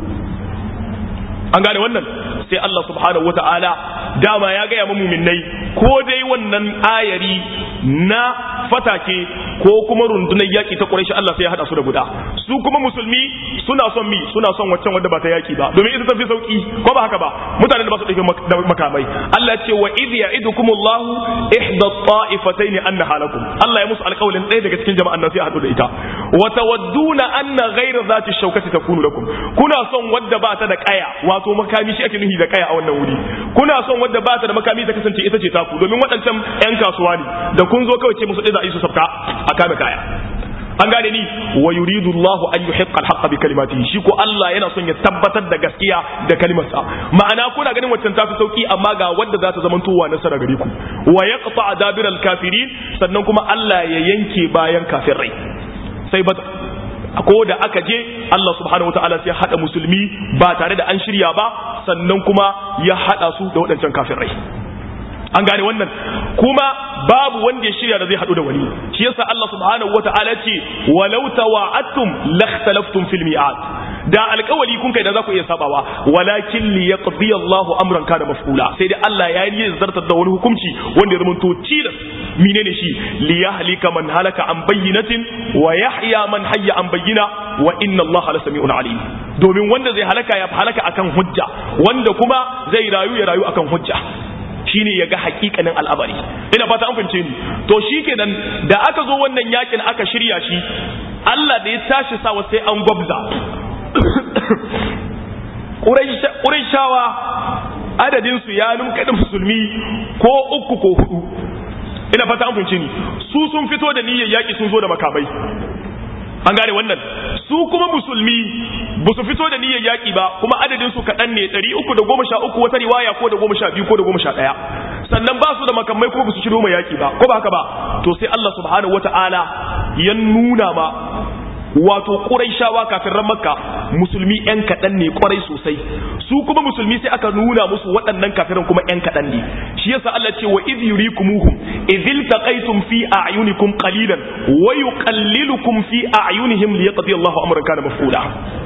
an gane wannan sai Allah subhanahu wata'ala dama ya gaya muminai ko dai wannan ayari na fatake ko kuma rundunar yaki ta Quraysh Allah sai ya hada su da guda su kuma musulmi suna son mi suna son waccan wanda ba ta yaki ba domin ita tafi sauki ko ba haka ba mutanen da ba su dauke makamai Allah ya ce wa idh ya'idukumullahu ihda at-ta'ifatayn annaha lakum Allah ya musu alƙawlin ɗaya daga cikin jama'an nan sai ya hadu da ita wa tawadduna anna ghayra zati shawkati takunu lakum kuna son wadda ba ta da kaya wato makami shi ake nuhi da kaya a wannan wuri kuna son wadda ba ta da makami ta kasance ita ce taku domin waɗancan 'yan kasuwa ne da kun zo kawai ce musu ɗaya za a yi su sabka a kame kaya an gane ni wa yuridu Allahu an yuhiqqa al-haqqa bi kalimatihi shi ko Allah yana son ya tabbatar da gaskiya da kalimarsa ma'ana kuna ganin waccan tafi sauki amma ga wanda za ta zama towa nasara gare ku wa yaqta adabir al-kafirin sannan kuma Allah ya yanke bayan kafirai sai bata ko da aka je Allah subhanahu wataala sai hada musulmi ba tare da an shirya ba sannan kuma ya hada su da waɗancan kafirai an gane wannan kuma babu wanda ya shirya da zai hadu da wani shi yasa Allah subhanahu wataala ce walau tawa'attum lakhtalaftum fil mi'at da alƙawali kun kai da za ku iya sabawa walakin li yaqdi Allahu amran kana maf'ula sai dai Allah ya yi zartar da wani hukunci wanda ya zamanto tilas menene shi li yahlika man halaka an bayyinatin wa yahya man hayya an bayyina wa inna Allah la sami'un alim domin wanda zai halaka ya halaka akan hujja wanda kuma zai rayu ya rayu akan hujja shine ya ga hakikanin al'amari ina fata an fahimce ni to shikenan da aka zo wannan yakin aka shirya shi Allah da ya tashi sawa sai an gwabza Qurayshawa adadin su ya numka da musulmi ko uku ko hudu ina fata an fahimce ni su sun fito da niyyar yaki sun zo da makamai an gane wannan su kuma musulmi ba su fito da niyyar yaƙi ba kuma adadin su kaɗan ne ɗari uku da goma sha uku wata riwaya ko da goma sha biyu ko da goma sha ɗaya sannan ba su da makamai kuma ba su shiro mai yaƙi ba ko ba haka ba to sai Allah subhanahu wata'ala ya nuna ma wato ƙuraishawa kafin ran makka musulmi yan kaɗan ne kwarai sosai su kuma musulmi sai aka nuna musu waɗannan kafiran kuma yan kaɗan ne shi yasa Allah ce wa idh yurikumuhum idh iltaqaytum fi a'yunikum qalilan wa yuqallilukum fi a'yunihim liyaqdi Allahu amran kana maf'ula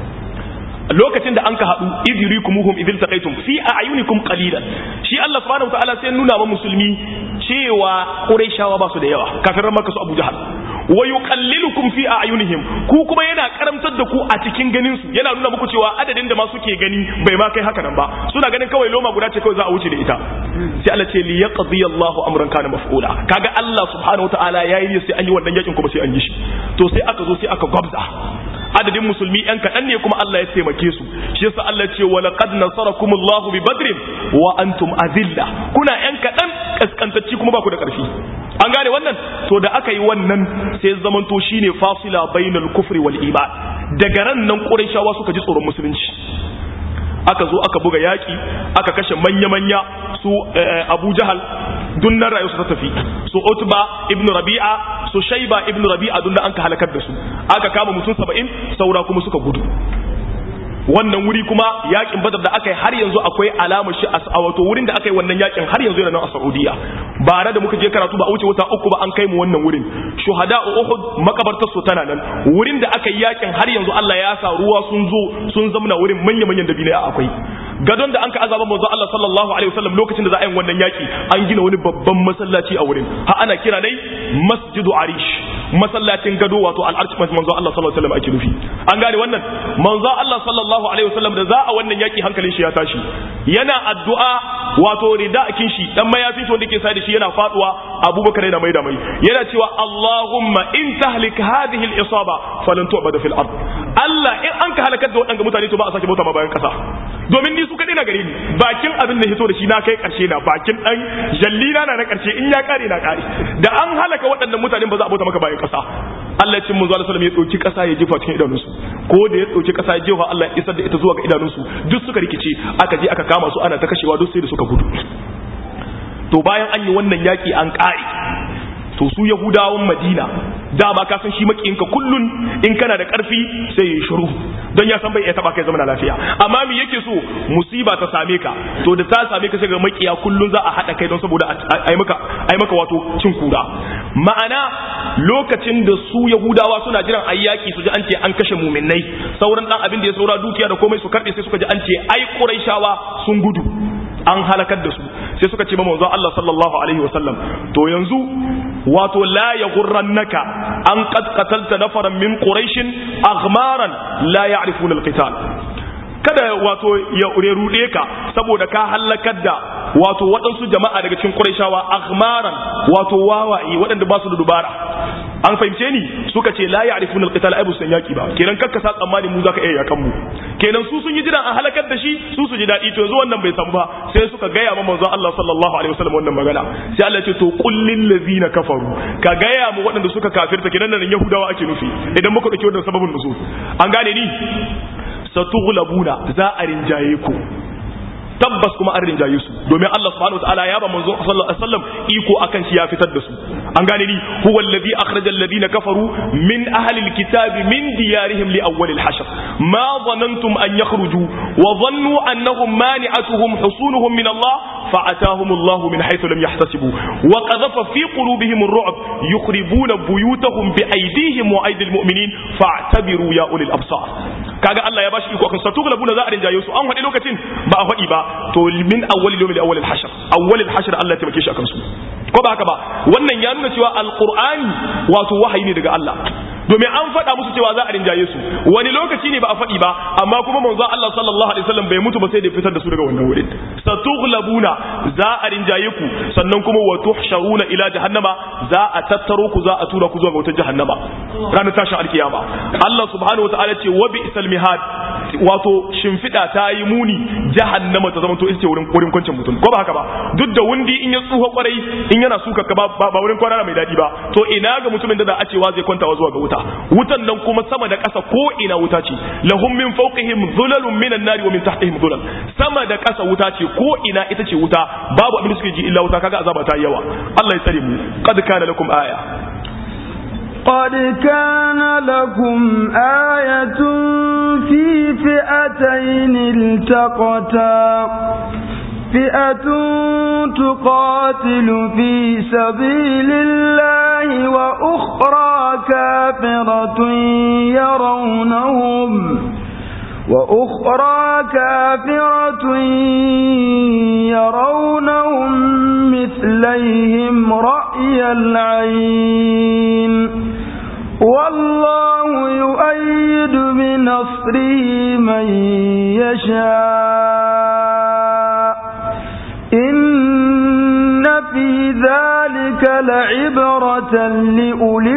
lokacin da an ka haɗu idrikumuhum idil taqaytum fi a'yunikum qalilan shi Allah subhanahu wa ta'ala sai nuna wa musulmi cewa quraishawa ba su da yawa kafiran makka su Abu Jahal wa yuqallilukum fi a'yunihim ku kuma yana karamtar da ku a cikin ganin su yana nuna muku cewa adadin da ma suke gani bai ma kai haka nan ba suna ganin kawai loma guda ce kawai za a wuce da ita sai Allah ce li yaqdi Allahu amran kana maf'ula kaga Allah subhanahu wa ta'ala yayi sai an yi wannan yakin kuma sai an yi shi to sai aka zo sai aka gwabza adadin musulmi yan kaɗan ne kuma Allah ya taimake su shi yasa Allah ce wa laqad nasarakumullahu bi badrin wa antum azilla kuna yan kaɗan kaskantacci kuma ba ku da ƙarfi an gane wannan to da aka yi wannan sai zamanto shine fasila bainal kufri wal iman daga ran nan qurayshawa suka ji tsoron musulunci aka zo aka buga yaki aka kashe manya-manya su abu jahal dunnan rayu su ta tafi su utba ibn rabi'a su shaiba ibn rabi'a dunnan an ka halakar da su aka kama mutum saba'in saura kuma suka gudu wannan wuri kuma yakin badar da aka yi har yanzu akwai alamar shi a wato wurin da aka yi wannan yakin har yanzu yana nan a saudiya bare da muka je karatu ba a wuce wata uku ba an kai mu wannan wurin shuhada uhud makabartar su tana nan wurin da aka yi yakin har yanzu Allah ya sa ruwa sun zo sun zamna wurin manya manyan dabine akwai gadon da an ka azaba manzo Allah sallallahu alaihi wasallam lokacin da za a yi wannan yaki an gina wani babban masallaci a wurin ha ana kira dai masjidu arish masallacin gado wato al'arshi manzo Allah sallallahu alaihi wasallam ake nufi an gane wannan manzo Allah sallallahu alaihi wasallam da za a wannan yaki hankalin shi ya tashi yana addu'a wato ridakin shi dan mayafin shi wanda ke sai da shi yana faduwa Abubakar yana maida mai yana cewa Allahumma in tahlik hadhihi al-isaba falan tu'bada fil ard Allah in an ka halakar da waɗanda mutane to ba a sake bauta ma bayan kasa domin ni su kaɗai na gare ni bakin abin da hito da shi na kai ƙarshe na bakin ɗan jallina na na ƙarshe in ya ƙare na ƙare da an halaka waɗannan mutanen ba za a bauta maka bayan ƙasa Allah ya ce mun zuwa sallam ya ɗauki ƙasa ya jefa cikin idanunsu ko da ya ɗauki ƙasa ya jefa Allah ya isar da ita zuwa ga idanunsu duk suka rikice aka je aka kama su ana ta kashewa duk sai da suka gudu to bayan an yi wannan yaƙi an ƙare to su yahudawan madina dama ka san shi makiyinka kullun in kana da karfi sai ya shiru don ya san bai iya taba kai zama lafiya amma me yake so musiba ta same ka to da ta same ka sai ga makiya kullun za a hada kai don saboda ai maka ai maka wato cin kura ma'ana lokacin da su yahudawa suna jiran ayyaki su ji an ce an kashe muminai sauran dan abin da ya saura dukiya da komai su karbe sai suka ji an ce ai quraishawa sun gudu an halakar da su sai suka ce manzo Allah sallallahu alaihi wasallam to yanzu wato la yaghurrannaka an qad qatalta nafaran min quraish aghmaran la ya'rifuna alqital kada wato ya rude ka saboda ka halakar da wato waɗansu jama'a daga cikin quraishawa aghmaran wato wawaye waɗanda ba su da dubara an fahimce ni suka ce la ya'rifuna alqital ai busan yaki ba kenan kakka sa tsammani mu zaka iya yakan mu kenan su sun yi jiran an halakar da shi su su ji dadi to yanzu wannan bai samu ba sai suka gaya ma manzon Allah sallallahu alaihi wasallam wannan magana sai Allah ya ce to qul lil ladzina kafaru ka gaya mu waɗanda suka kafirta kenan nan yahudawa ake nufi idan muka dauki wannan sababin nuzul an gane ni satughlabuna za a rinjaye ku tabbas kuma an rinjaye su domin Allah subhanahu wataala ya ba manzo sallallahu alaihi wasallam iko akan shi ya fitar da su an gane ni huwa alladhi akhraja alladhina kafaru min ahli alkitabi min diyarihim li awwal alhashr ma dhanantum an yakhruju wa dhannu annahum mani'atuhum husunuhum min Allah فأتاهم الله من حيث لم يحتسبوا وقذف في قلوبهم الرعب يخربون بيوتهم بأيديهم وأيدي المؤمنين فاعتبروا يا أولي الأبصار kaga Allah ya bashi iko kan satughlabu na za a rinjaye su an faɗi lokacin ba a faɗi ba to min awwal yawmil awwal al-hashr awwal al-hashr Allah ya taimake shi akan su ko ba haka ba wannan ya nuna cewa alqur'ani wato wahayi ne daga Allah domin an faɗa musu cewa za a rinjaye su wani lokaci ne ba a faɗi ba amma kuma manzon Allah sallallahu alaihi wasallam bai mutu ba sai da fitar da su daga wannan wurin satughlabuna za a rinjaye ku sannan kuma wa tuhsharuna ila jahannama za a tattaro ku za a tura ku zuwa ga wata jahannama ranar tashin alkiyama Allah subhanahu wataala ce wa bi'sal mihad wato shimfiɗa ta yi muni jahannama ta zama to ita ce wurin wurin kwancin mutum ko ba haka ba duk da wundi in ya tsuha kwarai in yana suka ka ba ba wurin kwana mai daɗi ba to ina ga mutumin da za a cewa zai kwantawa zuwa ga wuta wutan nan kuma sama da ƙasa ko ina wuta ce lahum min fawqihim dhulalun minan nari wa min tahtihim dhulal sama da ƙasa wuta ce ko ina ita ce wuta babu abin da suke ji illa wuta kaga azaba ta yawa Allah ya tsare mu qad kana lakum aya قد كان لكم آية في فئتين التقتا فئة تقاتل في سبيل الله وأخرى كافرة يرونهم وأخرى كافرة يرونهم مثليهم رأي العين والله يؤيد بنصره من يشاء إن في ذلك لعبرة لأولي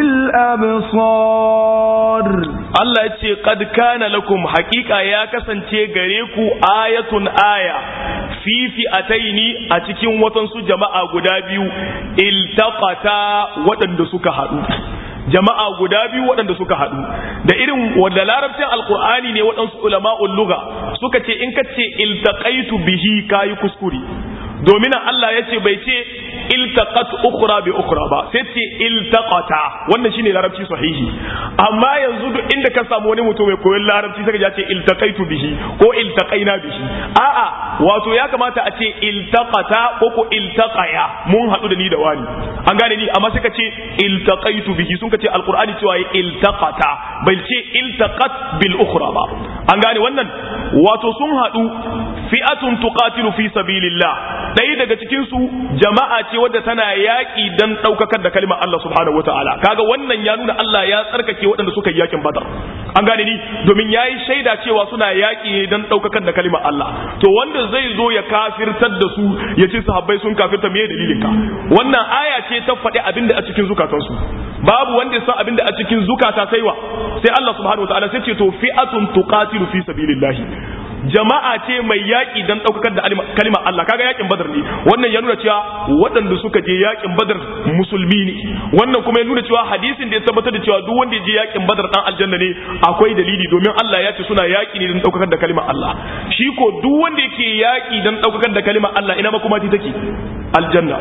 الأبصار Allah ya ce qad kana lakum haqiqa ya kasance gare ku ayatun aya fi fi'ataini a cikin watansu jama'a guda biyu iltaqata waɗanda suka haɗu jama'a guda biyu waɗanda suka haɗu da irin wanda larabcin alkur'ani ne waɗansu ulama'ul lugha suka ce in ka ce iltaqaitu bihi kayi kuskure domin Allah ya ce bai ce iltaqat ukhra bi ukhra ba sai ce iltaqata wannan shine larabci sahihi amma yanzu duk inda ka samu wani mutum mai koyon larabci sai ya ce iltaqaitu bihi ko iltaqaina bihi a'a wato ya kamata a ce iltaqata ko ko iltaqaya mun haɗu da ni da wani an gane ni amma sai ka ce iltaqaitu bihi sun ka ce alqur'ani cewa iltaqata bai ce iltaqat bil ukhra ba an gane wannan wato sun haɗu fi'atun tuqatilu fi sabilillah ɗaya daga cikin su jama'a ce wadda tana yaƙi dan ɗaukakar da kalimar Allah subhanahu wataala kaga wannan ya nuna Allah ya tsarkake waɗanda suka yi yakin badar an gane ni domin yayi shaida cewa suna yaƙi ne dan ɗaukakar da kalimar Allah to wanda zai zo ya kafirtar da su ya ce sahabbai sun kafirta me dalilin ka wannan aya ce ta faɗi abinda a cikin zukatansu babu wanda ya san abinda a cikin zukata sai wa sai Allah subhanahu wataala sai ce to fi'atun tuqatilu fi sabilillah jama'a ce mai yaƙi don ɗaukakar da kalimar Allah kaga yaƙin badar ne wannan ya nuna cewa waɗanda suka je yaƙin badar musulmi ne wannan kuma ya nuna cewa hadisin da ya tabbatar da cewa duk wanda ya je yaƙin badar ɗan aljanna ne akwai dalili domin Allah ya ce suna yaƙi ne don ɗaukakar da kalimar Allah shi ko duk wanda yake yaƙi don ɗaukakar da kalimar Allah ina ma kuma take aljanna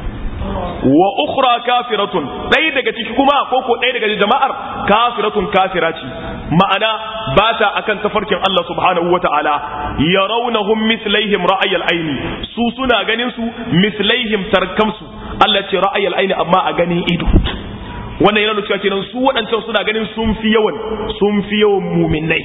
wa ukhra kafiratun ɗaya daga ciki kuma ko ko ɗaya daga jama'ar kafiratun kafira ce ma'ana ba ta akan tafarkin Allah subhanahu wa ta'ala yarawnahum mislaihim ra'ayal aini su suna ganin su mislaihim tarkamsu Allah ce ra'ayal aini amma a ganin ido wannan yana nuna cewa kenan su waɗancan suna ganin sun fi yawan sun fi yawan muminai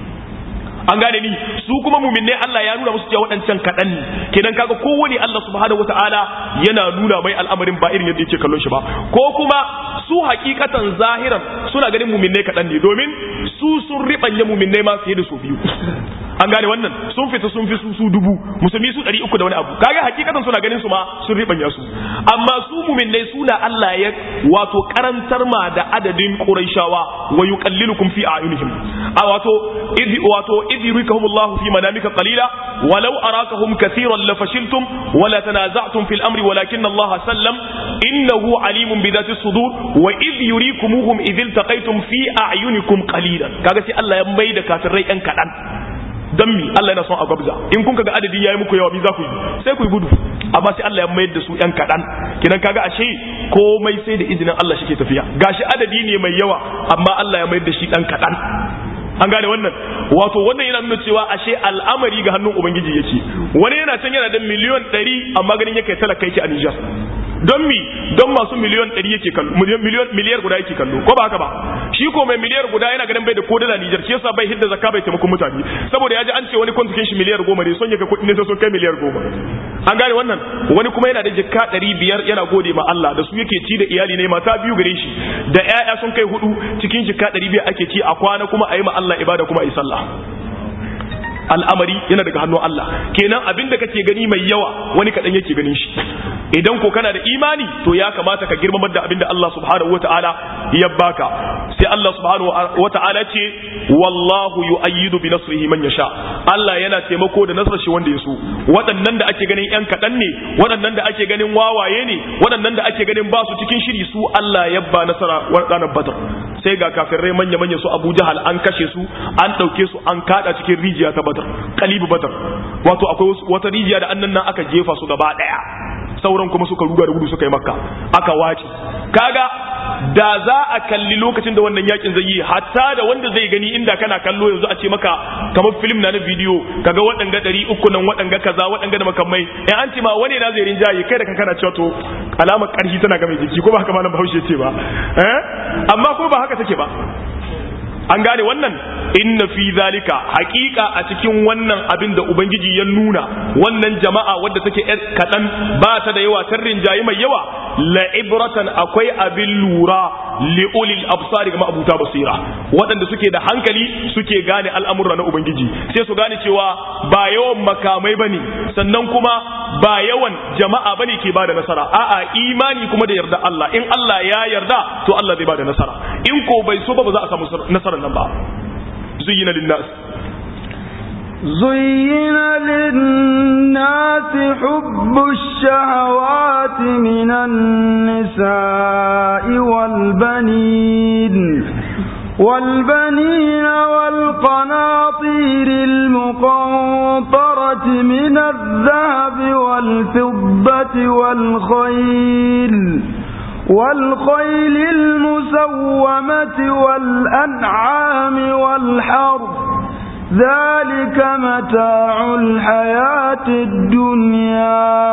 an gane ni su kuma muminai Allah ya nuna musu cewa waɗancan kaɗan ne kenan kaga kowane Allah subhanahu wataala yana nuna mai al'amarin ba irin yadda yake kallon shi ba ko kuma su hakikatan zahiran suna ganin muminai kaɗan ne domin su sun riɓanya muminai ma fiye da su biyu an gane wannan sun fita sun fi su su dubu musulmi su ɗari uku da wani abu kaga hakikatan suna ganin su ma sun riɓanya su amma su muminai suna Allah ya wato karantar ma da adadin Qurayshawa wa yuqallilukum fi a'yunihim a wato idh wato idh yurikahum Allah fi manamika qalila walau arakahum kathiran lafashiltum wala tanaza'tum fil amri walakin Allah sallam innahu alimun bi dhati sudur wa idh yurikumuhum idh iltaqaytum fi a'yunikum qalilan kaga sai Allah ya maida kafirai yan kadan dan mi Allah yana son a gwabza in kun kaga adadi yayi muku yawa mi za ku yi sai ku yi gudu amma sai Allah ya mayar da su yan kadan kidan kaga ashe komai sai da izinin Allah shi ke tafiya gashi adadi ne mai yawa amma Allah ya mayar da shi dan kadan an gane wannan wato wannan yana nuna cewa ashe al'amari ga hannun ubangiji yake wani yana can yana da miliyon 100 amma ganin yake talaka yake a Niger don mi don masu miliyon 100 yake kallo miliyon miliyar guda yake kallo ko ba haka ba shi ko mai miliyar guda yana ganin bai da ko dala Niger shi yasa bai hidda zakka bai taimakon mutane saboda ya ji an ce wani kwantukin shi miliyar goma ne son ya ga kuɗi ne sai sun kai miliyar goma an gane wannan wani kuma yana da jikka ɗari biyar yana gode ma Allah da su yake ci da iyali ne mata biyu gare shi da ƴaƴa sun kai hudu cikin jikka ɗari biyar ake ci a kwana kuma a yi ma Allah ibada kuma a yi sallah al'amari yana daga hannun Allah kenan abin da kake gani mai yawa wani kaɗan yake ganin shi idan ko kana da imani to ya kamata ka girmamar da abin da Allah subhanahu wata'ala ya baka sai Allah subhanahu wata'ala ce wallahu yu'ayyidu bi nasrihi man yasha Allah yana taimako da nasarar shi wanda ya so waɗannan da ake ganin yan kaɗan ne waɗannan da ake ganin wawaye ne waɗannan da ake ganin ba su cikin shiri su Allah ya ba nasara ranar Badr sai ga kafirai manya manya su Abu Jahal an kashe su an ɗauke su an kada cikin rijiya ta Badr kalibu Badr wato akwai wata rijiya da annan nan aka jefa su gaba ɗaya sauran kuma suka ruga da gudu suka yi makka aka wace kaga da za a kalli lokacin da wannan yakin zai yi hatta da wanda zai gani inda kana kallo yanzu a ce maka kamar film na na bidiyo kaga waɗanga ɗari uku nan waɗanga kaza waɗanga da makamai in an ce ma wani na zai rinjaye kai da kanka na cewa to alamar ƙarfi tana ga mai jiki ko ba haka malam bahaushe ce ba eh amma kuma ba haka take ba an gane wannan inna fi zalika haƙiƙa a cikin wannan abin da ubangiji ya nuna wannan jama'a wadda take yar kaɗan ba ta da yawa tarrin jayi mai yawa la ibratan akwai abin lura li ulil absari ga abuta basira waɗanda suke da hankali suke gane al'amura na ubangiji sai su gane cewa ba yawan makamai bane sannan kuma ba yawan jama'a bane ke bada nasara a'a imani kuma da yarda Allah in Allah ya yarda to Allah zai bada nasara in ko bai so ba ba za a samu nasara nan ba zuyyina linnas زين للناس حب الشهوات من النساء والبنين والبنين والقناطير المقنطرة من الذهب والفضة والخيل والخيل المسومة والأنعام والحرث ذلك متاع الحياة الدنيا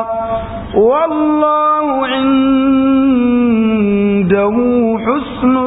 والله عنده حسن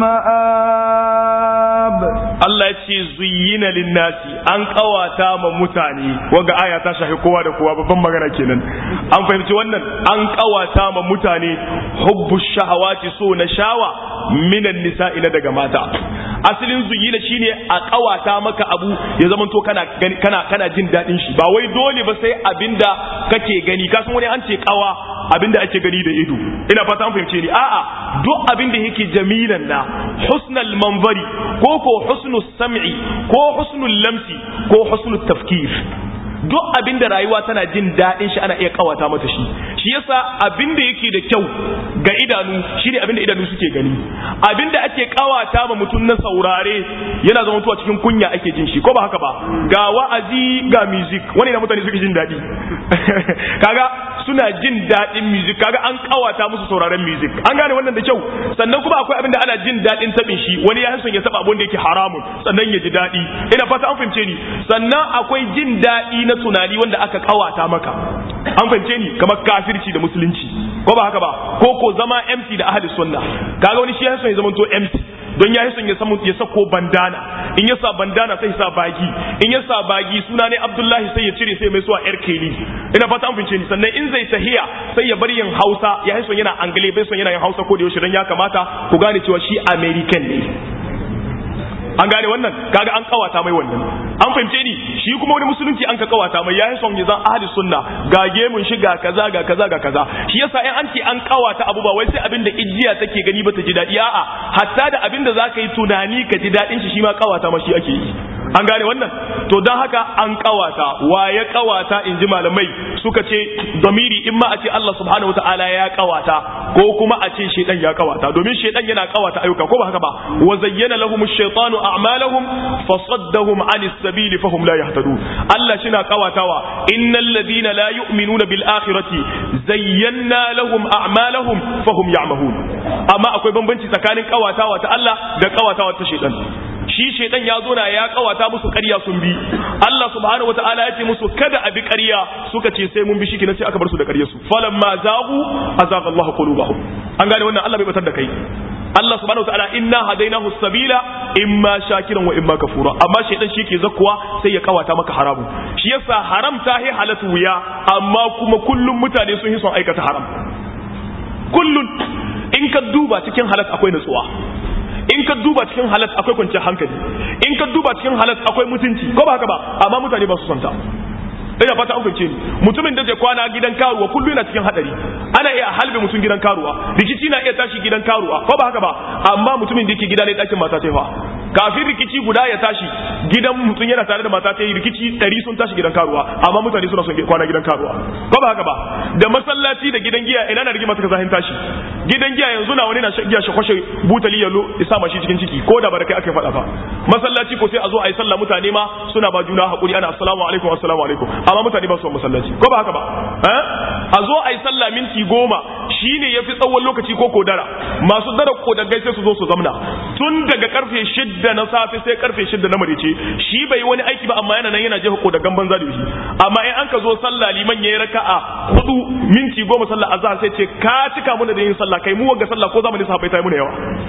المآب Allah ya ce zuyyina linnasi an kawata ma mutane waga aya ta shafi kowa da kowa babban magana kenan an fahimci wannan an kawata ma mutane hubbu shahawati so na shawa minan nisa'i na daga mata asalin zuyyina shine a kawata maka abu ya zama to kana kana kana jin dadin shi ba wai dole ba sai abinda kake gani kasan wani an ce kawa abinda ake gani da ido ina fata an fahimce ni a'a duk abinda yake jamilan na husnal manzari ko ko husnul sam'i ko husnul lamsi ko husnul tafkir duk abin da rayuwa tana jin daɗin shi ana iya kawata mata shi shi yasa abin da yake da kyau ga idanu shine abin da idanu suke gani abin da ake kawata ma mutum na saurare yana zama tuwa cikin kunya ake jin shi ko ba haka ba ga wa'azi ga music wani na mutane suke jin daɗi kaga suna jin daɗin music kaga an kawata musu sauraren music an gane wannan da kyau sannan kuma akwai abin da ana jin daɗin tabin shi wani ya son ya taba abin da yake haramun sannan ya ji daɗi ina fata an fahimce ni sannan akwai jin daɗi na tunani wanda aka kawata maka an fahimce ni kamar kafirci da musulunci ko ba haka ba ko ko zama MC da ahli sunna kaga wani shi ya son ya zama to MC don ya son ya samu ya sako bandana in ya sa bandana sai ya sa bagi in ya sa bagi suna ne Abdullahi sai ya cire sai mai suwa yar keli ina fata an fince ni sannan in zai tahiya sai ya bar yin Hausa ya son yana Angle bai son yana yin Hausa ko da yaushe dan ya kamata ku gane cewa shi American ne an gane wannan kaga an kawata mai wannan an fahimce ni shi kuma wani musulunci an ka kawata mai yayin son ya zan ahli sunna ga gemun shi ga kaza ga kaza ga kaza shi yasa in an ce an kawata abu ba wai sai abin da ijiya take gani ba ta ji dadi a'a hatta da abin da zaka yi tunani ka ji dadin shi shi ma kawata ma shi ake yi an gane wannan to don haka an kawata wa ya kawata in ji malamai suka ce domiri in ma a ce Allah subhanahu wataala ya kawata ko kuma a ce shedan ya kawata domin shedan yana kawata ayyuka ko ba haka ba wa zayyana lahum ash-shaytanu a'malahum fasaddahum 'anis sabili fahum la yahtadun Allah shi na kawatawa innal ladina la yu'minuna bil akhirati zayyana lahum a'malahum fahum ya'mahun amma akwai bambanci tsakanin kawatawa ta Allah da kawatawa ta shedan shi shaidan ya zo na ya kawata musu ƙarya sun bi Allah subhanahu wataala ya ce musu kada a bi ƙarya suka ce sai mun bi shi kenan sai aka bar su da ƙarya su falamma zagu azaga Allahu qulubahum an gane wannan Allah bai batar da kai Allah subhanahu wataala inna hadainahu sabila imma shakiran wa imma kafura amma shaidan shi ke zakkuwa sai ya kawata maka haramu shi yasa haram ta hi halatu wuya amma kuma kullum mutane sun yi son aikata haram kullun in ka duba cikin halat akwai natsuwa in ka duba cikin halat akwai kwanciyar hankali in ka duba cikin halat akwai mutunci ko ba haka ba amma mutane ba su santa ina fata an fahimce ni mutumin da zai kwana gidan karuwa kullum yana cikin hadari ana iya halbe mutum gidan karuwa rikici na iya tashi gidan karuwa ko ba haka ba amma mutumin da yake gida ne dakin mata fa kafin rikici guda ya tashi gidan mutum yana tare da mata ta yi rikici ɗari sun tashi gidan karuwa amma mutane suna son kwana gidan karuwa ko ba haka ba da masallaci da gidan giya ina na rigima suka zahin tashi gidan giya yanzu na wani na giya shi kwashe butali yalo isa mashi cikin ciki ko da barakai aka faɗa fa masallaci ko sai a zo a yi sallah mutane ma suna ba juna haƙuri ana assalamu alaikum assalamu alaikum amma mutane ba su masallaci ko ba haka ba a zo a yi sallah minti goma shine yafi tsawon lokaci ko kodara masu dara kodagai sai su zo su zamna tun daga karfe shidda na safe sai karfe shidda na marice shi bai wani aiki ba amma yana nan yana jefa kodagan banza da shi amma in an ka zo sallah liman yayi raka'a hudu minti goma sallah azhar sai ce ka cika mana da yin sallah kai mu wanga sallah ko zamanin sahabbai ta yi muna yawa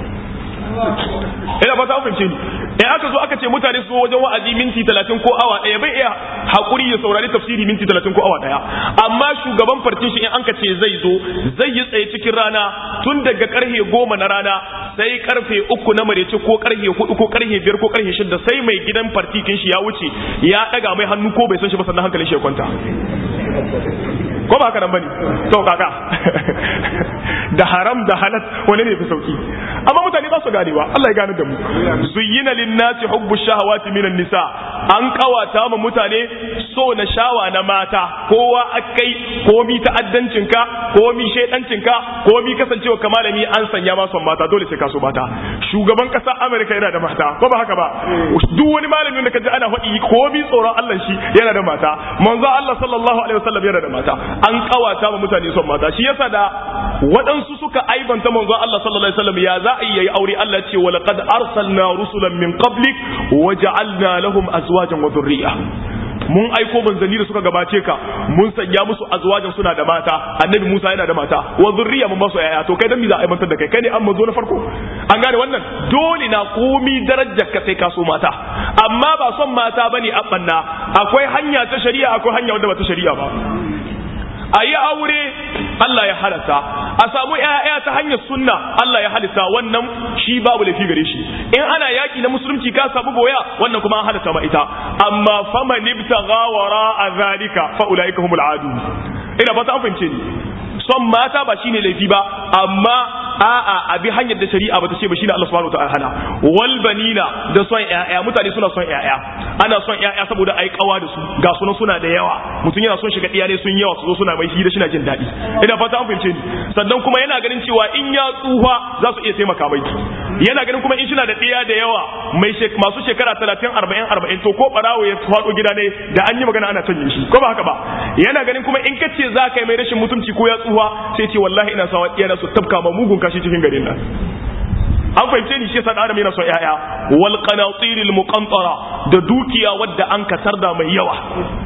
ina ba ta fahimce ni in aka zo aka ce mutane su zo wajen wa'azi minti talatin ko awa ɗaya bai iya haƙuri ya saurari tafsiri minti talatin ko awa ɗaya amma shugaban fartin shi in an ka ce zai zo zai yi tsaye cikin rana tun daga karfe goma na rana sai karfe uku na marece ko karfe hudu ko karfe biyar ko karfe shida sai mai gidan fartikin shi ya wuce ya ɗaga mai hannu ko bai san shi ba sannan hankalin shi ya kwanta ko ba haka nan bane to kaka da haram da halat wani ne fi sauki amma mutane ba su ganewa Allah ya gane da mu zuyyina linnasi hubbu shahawati minan nisa an kawata ma mutane so na shawa na mata kowa akai komi ta'addancin ka komi shedancin ka komi kasancewa ka malami an sanya ma son mata dole sai ka so mata shugaban kasa America yana da mata ko ba haka ba duk wani malami da kaji ana faɗi komi tsoron Allah shi yana da mata manzo Allah sallallahu alaihi wasallam yana da mata an kawata ma mutane son mata shi yasa da waɗansu suka aibanta manzo Allah sallallahu alaihi wasallam ya za a yi aure Allah ce wa laqad arsalna rusulan min qablik wa ja'alna lahum azwajan wa dhurriyya mun aiko manzanni da suka gabace ka mun sanya musu azwajan suna da mata annabi Musa yana da mata wa zurriya mun ba su yaya to kai dan me za a aibantar da kai kai ne an mazo na farko an gane wannan dole na komi darajar ka sai ka so mata amma ba son mata bane a banna akwai hanya ta shari'a akwai hanya wanda ba ta shari'a ba a yi aure Allah ya halatta a samu ‘ya'ya ta hanyar sunna Allah ya halitta wannan shi babu laifi gare shi in ana yaƙi na musulunci ka samu boya wannan kuma an halatta ma ita amma fama nibta gawara a zalika fa'ula'ika humul adu ina ba ta fahimce ni son mata ba shine laifi ba amma a'a abi hanyar da shari'a ba ta ce ba shine Allah subhanahu wataala hana wal banina da son ƴaƴa mutane suna son ƴaƴa ana son ƴaƴa saboda ai kawa da su ga sunan suna da yawa mutum yana son shiga iyalai sun yawa su zo suna mai hira shina jin daɗi ina fata an fahimce ni sannan kuma yana ganin cewa in ya tsufa za su iya taimaka mai yana ganin kuma in shina da ɗiya da yawa mai masu shekara 30 40 40 to ko barawo ya faɗo gida ne da an yi magana ana canje shi ko ba haka ba yana ganin kuma in kace za ka yi mai rashin mutunci ko ya tsufa sai ce wallahi ina sawa iyana su tabka ma mugun kashi cikin garin nan an fahimce ni shi yasa adam yana son yaya wal qanatir al muqantara da dukiya wadda an katar da mai yawa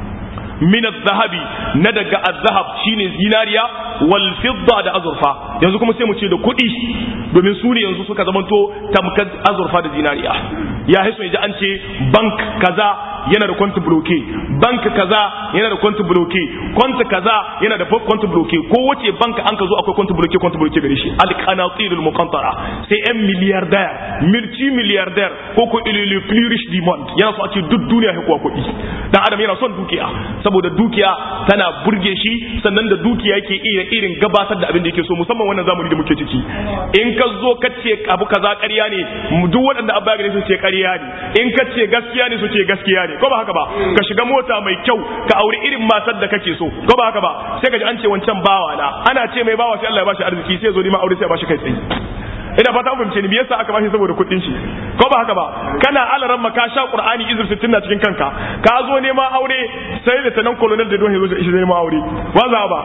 min zahabi na daga azhab shine zinariya wal fidda da azurfa yanzu kuma sai mu ce da kuɗi domin su ne yanzu suka zamanto tamkar azurfa da zinariya ya haiso ya ji an ce bank kaza yana da kwanti bloke bank kaza yana da kwanti bloke kwanti kaza yana da kwanti bloke ko wace bank an ka zo akwai kwanti bloke kwanti bloke gare shi alqanatir al muqantara sai yan milliardaire multi milliardaire ko ko il le plus riche du monde yana so a ce duk duniya ya kuwa kuɗi dan adam yana son dukiya saboda dukiya tana burge shi sannan da dukiya yake iya irin gabatar da abin da yake so musamman wannan zamani da muke ciki in ka zo ka ce abu kaza ƙarya ne duk waɗanda abba gare su ce ƙarya ne in ka ce gaskiya ne su ce gaskiya ne ko ba haka ba ka shiga mota mai kyau ka auri irin matar da kake so ko ba haka ba sai ka ji an ce wancan bawa na ana ce mai bawa sai Allah ya bashi arziki sai zo ma aure sai ya bashi kai tsaye ina fata fahimce ni me yasa aka bashi saboda kuɗin shi ko ba haka ba kana alaran ma ka sha qur'ani izir 60 na cikin kanka ka zo neman aure sai da tanan colonel da don yazo shi neman aure ba za ba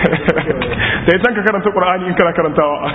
sai san ka karanta qur'ani in kana karantawa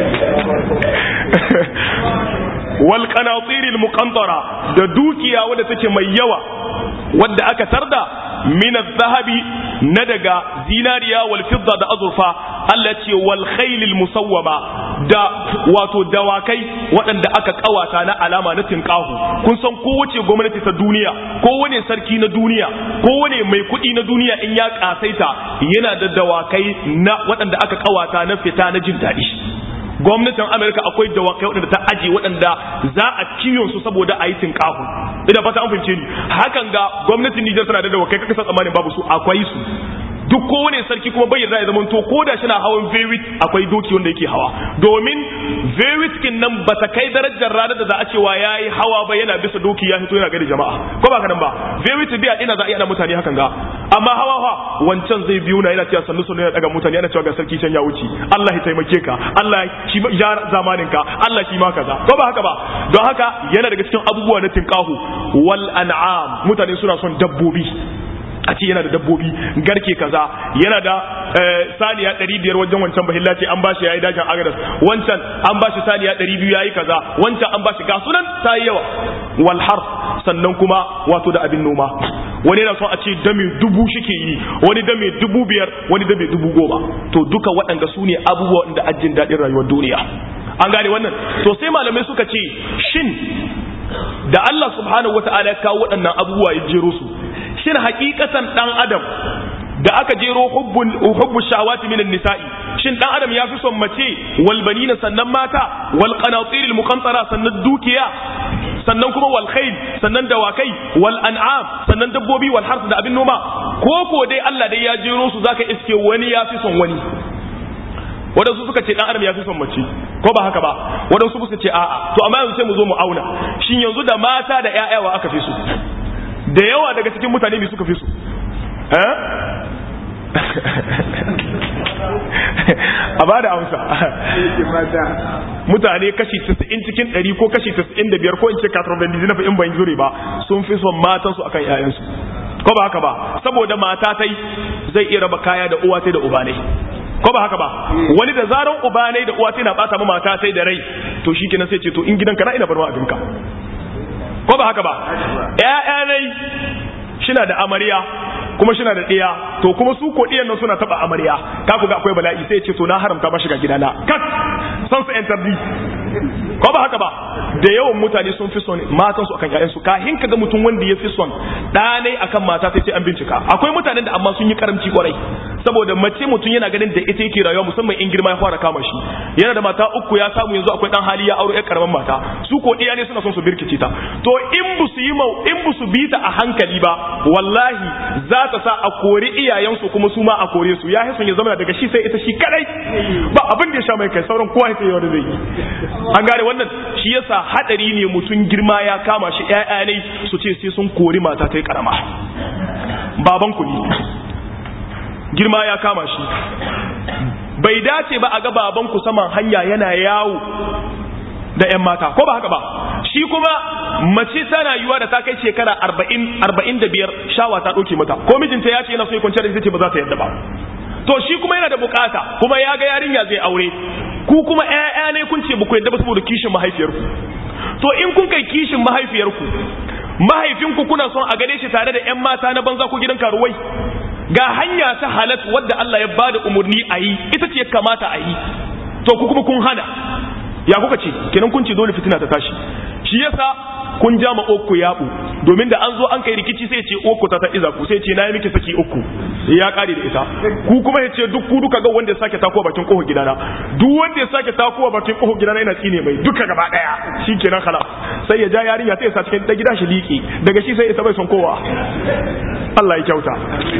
wal qanatir al muqantara da dukiya wadda take mai yawa wadda aka tarda min zahabi na daga zinariya wal fidda da azurfa Allah ce wal khailil musawwama da wato dawakai waɗanda aka kawata na alama na tinkahu kun san kowace gwamnati ta duniya kowane sarki na duniya kowane mai kuɗi na duniya in ya kasaita yana da dawakai na waɗanda aka kawata na fita na jin daɗi gwamnatin amurka akwai dawakai waɗanda ta aje waɗanda za a kiyon su saboda a yi tinkahu ina fata an fahimce ni hakan ga gwamnatin nijar tana da dawakai kaka san tsammanin babu su akwai su duk kowane sarki kuma bai yarda ya zama to ko da shi na hawan vewit akwai doki wanda yake hawa domin vewit kin nan ba ta kai darajar ranar da za a cewa ya yi hawa ba yana bisa doki ya fito yana gari jama'a ko ba kanan ba vewit biya ina za a iya mutane hakan ga amma hawa ha wancan zai biyu na yana cewa sannu sannu yana daga mutane yana cewa ga sarki can ya wuce Allah ya taimake ka Allah shi ya zamanin ka Allah shi ma kaza ko ba haka ba don haka yana daga cikin abubuwa na tinkahu wal an'am mutane suna son dabbobi a ce yana da dabbobi garke kaza yana da saniya ɗari biyar wajen wancan bahilla ce an ba shi ya yi dajin agadas wancan an ba shi saniya ɗari biyu ya yi kaza wancan an ba shi ga sunan ta yi yawa walhar sannan kuma wato da abin noma wani yana son a ce dame dubu shike yi wani dame dubu biyar wani dame dubu goma to duka waɗanda su ne abubuwan da ajin daɗin rayuwar duniya an gane wannan to sai malamai suka ce shin da Allah subhanahu wata'ala ya kawo waɗannan abubuwa ya jero su shin hakikatan dan adam da aka jero hubbul hubbu shawati minan nisa'i shin dan adam ya fi son mace wal banina sannan mata wal qanatir al muqantara sannan dukiya sannan kuma wal khayl sannan dawakai wal an'am sannan dabbobi wal harth da abin noma ko ko dai Allah dai ya jero su zaka iske wani ya fi son wani waɗansu suka ce ɗan adam ya fi son mace ko ba haka ba waɗansu suka ce a'a to amma yanzu sai mu zo mu auna shin yanzu da mata da ƴaƴawa aka fi su da yawa daga cikin mutane bi suka fi su eh a ba da amsa mutane kashi 90 cikin 100 ko kashi 95 ko in ce 90 na in ban jure ba sun fi son matansu akan ƴaƴansu ko ba haka ba saboda mata tai zai iya raba kaya da uwa tai da uba ne ko ba haka ba wani da zaran uba ne da uwa tai na bata ma mata tai da rai to shikenan sai ce to in gidanka na ina bar ma abinka ko ba haka ba ƴaƴa ne shina da amarya kuma shina da ɗiya to kuma su ko ɗiyan nan suna taɓa amarya ka ku ga akwai bala'i sai ce to na haramta ba shiga gidana kat san su entardi ko ba haka ba da yawan mutane sun fi son matan su akan ƴaƴansu kahin ka ga mutum wanda ya fi son ɗanai akan mata sai sai an bincika akwai mutanen da amma sun yi karamci kwarai saboda mace mutum yana ganin da ita yake rayuwa musamman in girma ya fara kama shi yana da mata uku ya samu yanzu akwai dan hali ya auro ƴar karaman mata su ko ɗiya ne suna son su birkice ta to in bu su yi in bu su bi ta a hankali ba wallahi za ta sa a kori iyayensu kuma su ma a kore su ya son ya zama daga shi sai ita shi kadai ba abin da ya sha mai kai sauran kowa ya wanda zai yi an gane wannan shi yasa hadari ne mutum girma ya kama shi ƴaƴa ne su ce sai sun kori mata ta karama baban ku ne girma ya kama shi bai dace ba a ga baban ku saman hanya yana yawo da 'yan mata ko ba haka ba shi kuma mace tana yiwa da ta kai shekara arba'in arba'in da biyar shawa ta ɗauke mata ko mijinta ya ce yana so ya kwanciyar da ita ce ba za ta yadda ba to shi kuma yana da bukata kuma ya ga yarinya zai aure ku kuma ƴaƴa ne kun ce ba ku yadda ba saboda kishin mahaifiyarku to in kun kai kishin mahaifiyarku mahaifinku kuna son a gane shi tare da 'yan mata na banza ko gidan karuwai ga hanya ta halat wadda Allah ya bada umarni a yi ita ce kamata a yi to ku kuma kun hana ya kuka ce kenan kun ce dole fitina ta tashi shi yasa kun ja ma okku yabu domin da an zo an kai rikici sai ce okku ta ta iza ku sai ce na yi miki saki uku ya kare da ita ku kuma ya ce duk ku duka ga wanda ya sake takowa bakin kofar gidana duk wanda ya sake takowa bakin kofar gidana ina tsine mai duka gaba daya shikenan khalas sai ya ja yarinya sai ya sa cikin da gida shi liki daga shi sai ya bai son kowa Allah ya kyauta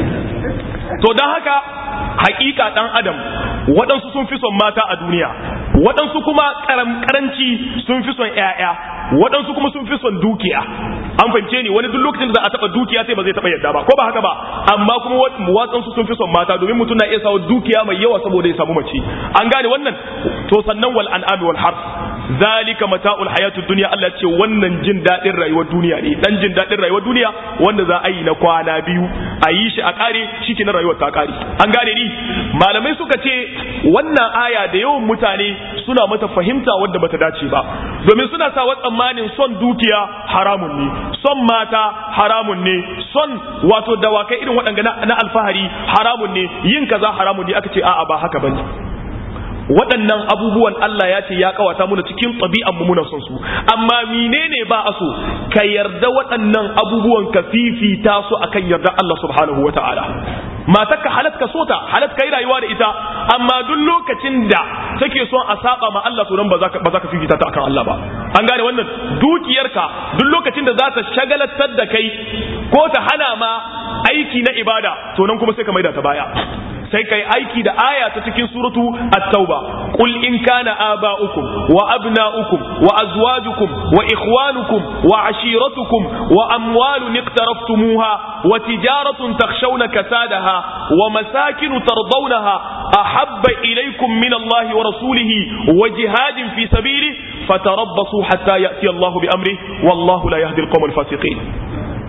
to dan haka hakika dan adam waɗansu sun fi son mata a duniya waɗansu kuma karanci sun fi son ƴaƴa waɗansu kuma sun fi son dukiya an fahimce ni wani duk lokacin da za a taɓa dukiya sai ba zai taɓa yadda ba ko ba haka ba amma kuma waɗansu sun fi son mata domin mutum na iya sawa dukiya mai yawa saboda ya samu mace an gane wannan to sannan wal an'ami wal harf zalika mata'ul hayatud dunya Allah ce wannan jin dadin rayuwar duniya ne dan jin dadin rayuwar duniya wanda za a yi na kwana biyu a yi shi a kare shike na rayuwar ta kare an gane ni malamai suka ce wannan aya da yawan mutane suna mata fahimta wadda bata dace ba domin suna sa wa tsammanin son dukiya haramun ne son mata haramun ne son wato dawakai irin waɗanda na alfahari haramun ne yin kaza haramun ne aka ce a'a ba haka bane waɗannan abubuwan Allah ya ce ya kawata muna cikin ɗabi'an mu muna son su amma menene ba a so ka yarda waɗannan abubuwan ka fifita su akan yarda Allah subhanahu wata'ala matarka halat ka sota halat ka yi rayuwa da ita amma duk lokacin da take son a saba ma Allah to nan ba za ka fifita ta akan Allah ba an gane wannan dukiyarka duk lokacin da za ta shagalatar da kai ko ta hana ma aiki na ibada to nan kuma sai ka maida ta baya sai kai aiki da aya ta cikin suratu at-tauba qul in kana aba'ukum wa abna'ukum wa azwajukum wa ikhwanukum wa ashiratukum wa amwalun iqtaraftumuha wa tijaratun takhshawna kasadaha wa masakin tardawnaha ahabba ilaykum min Allah wa rasulihi wa jihadin fi sabilihi fatarabbasu hatta ya'ti Allah bi amrihi wallahu la yahdi al-qawm al-fasiqin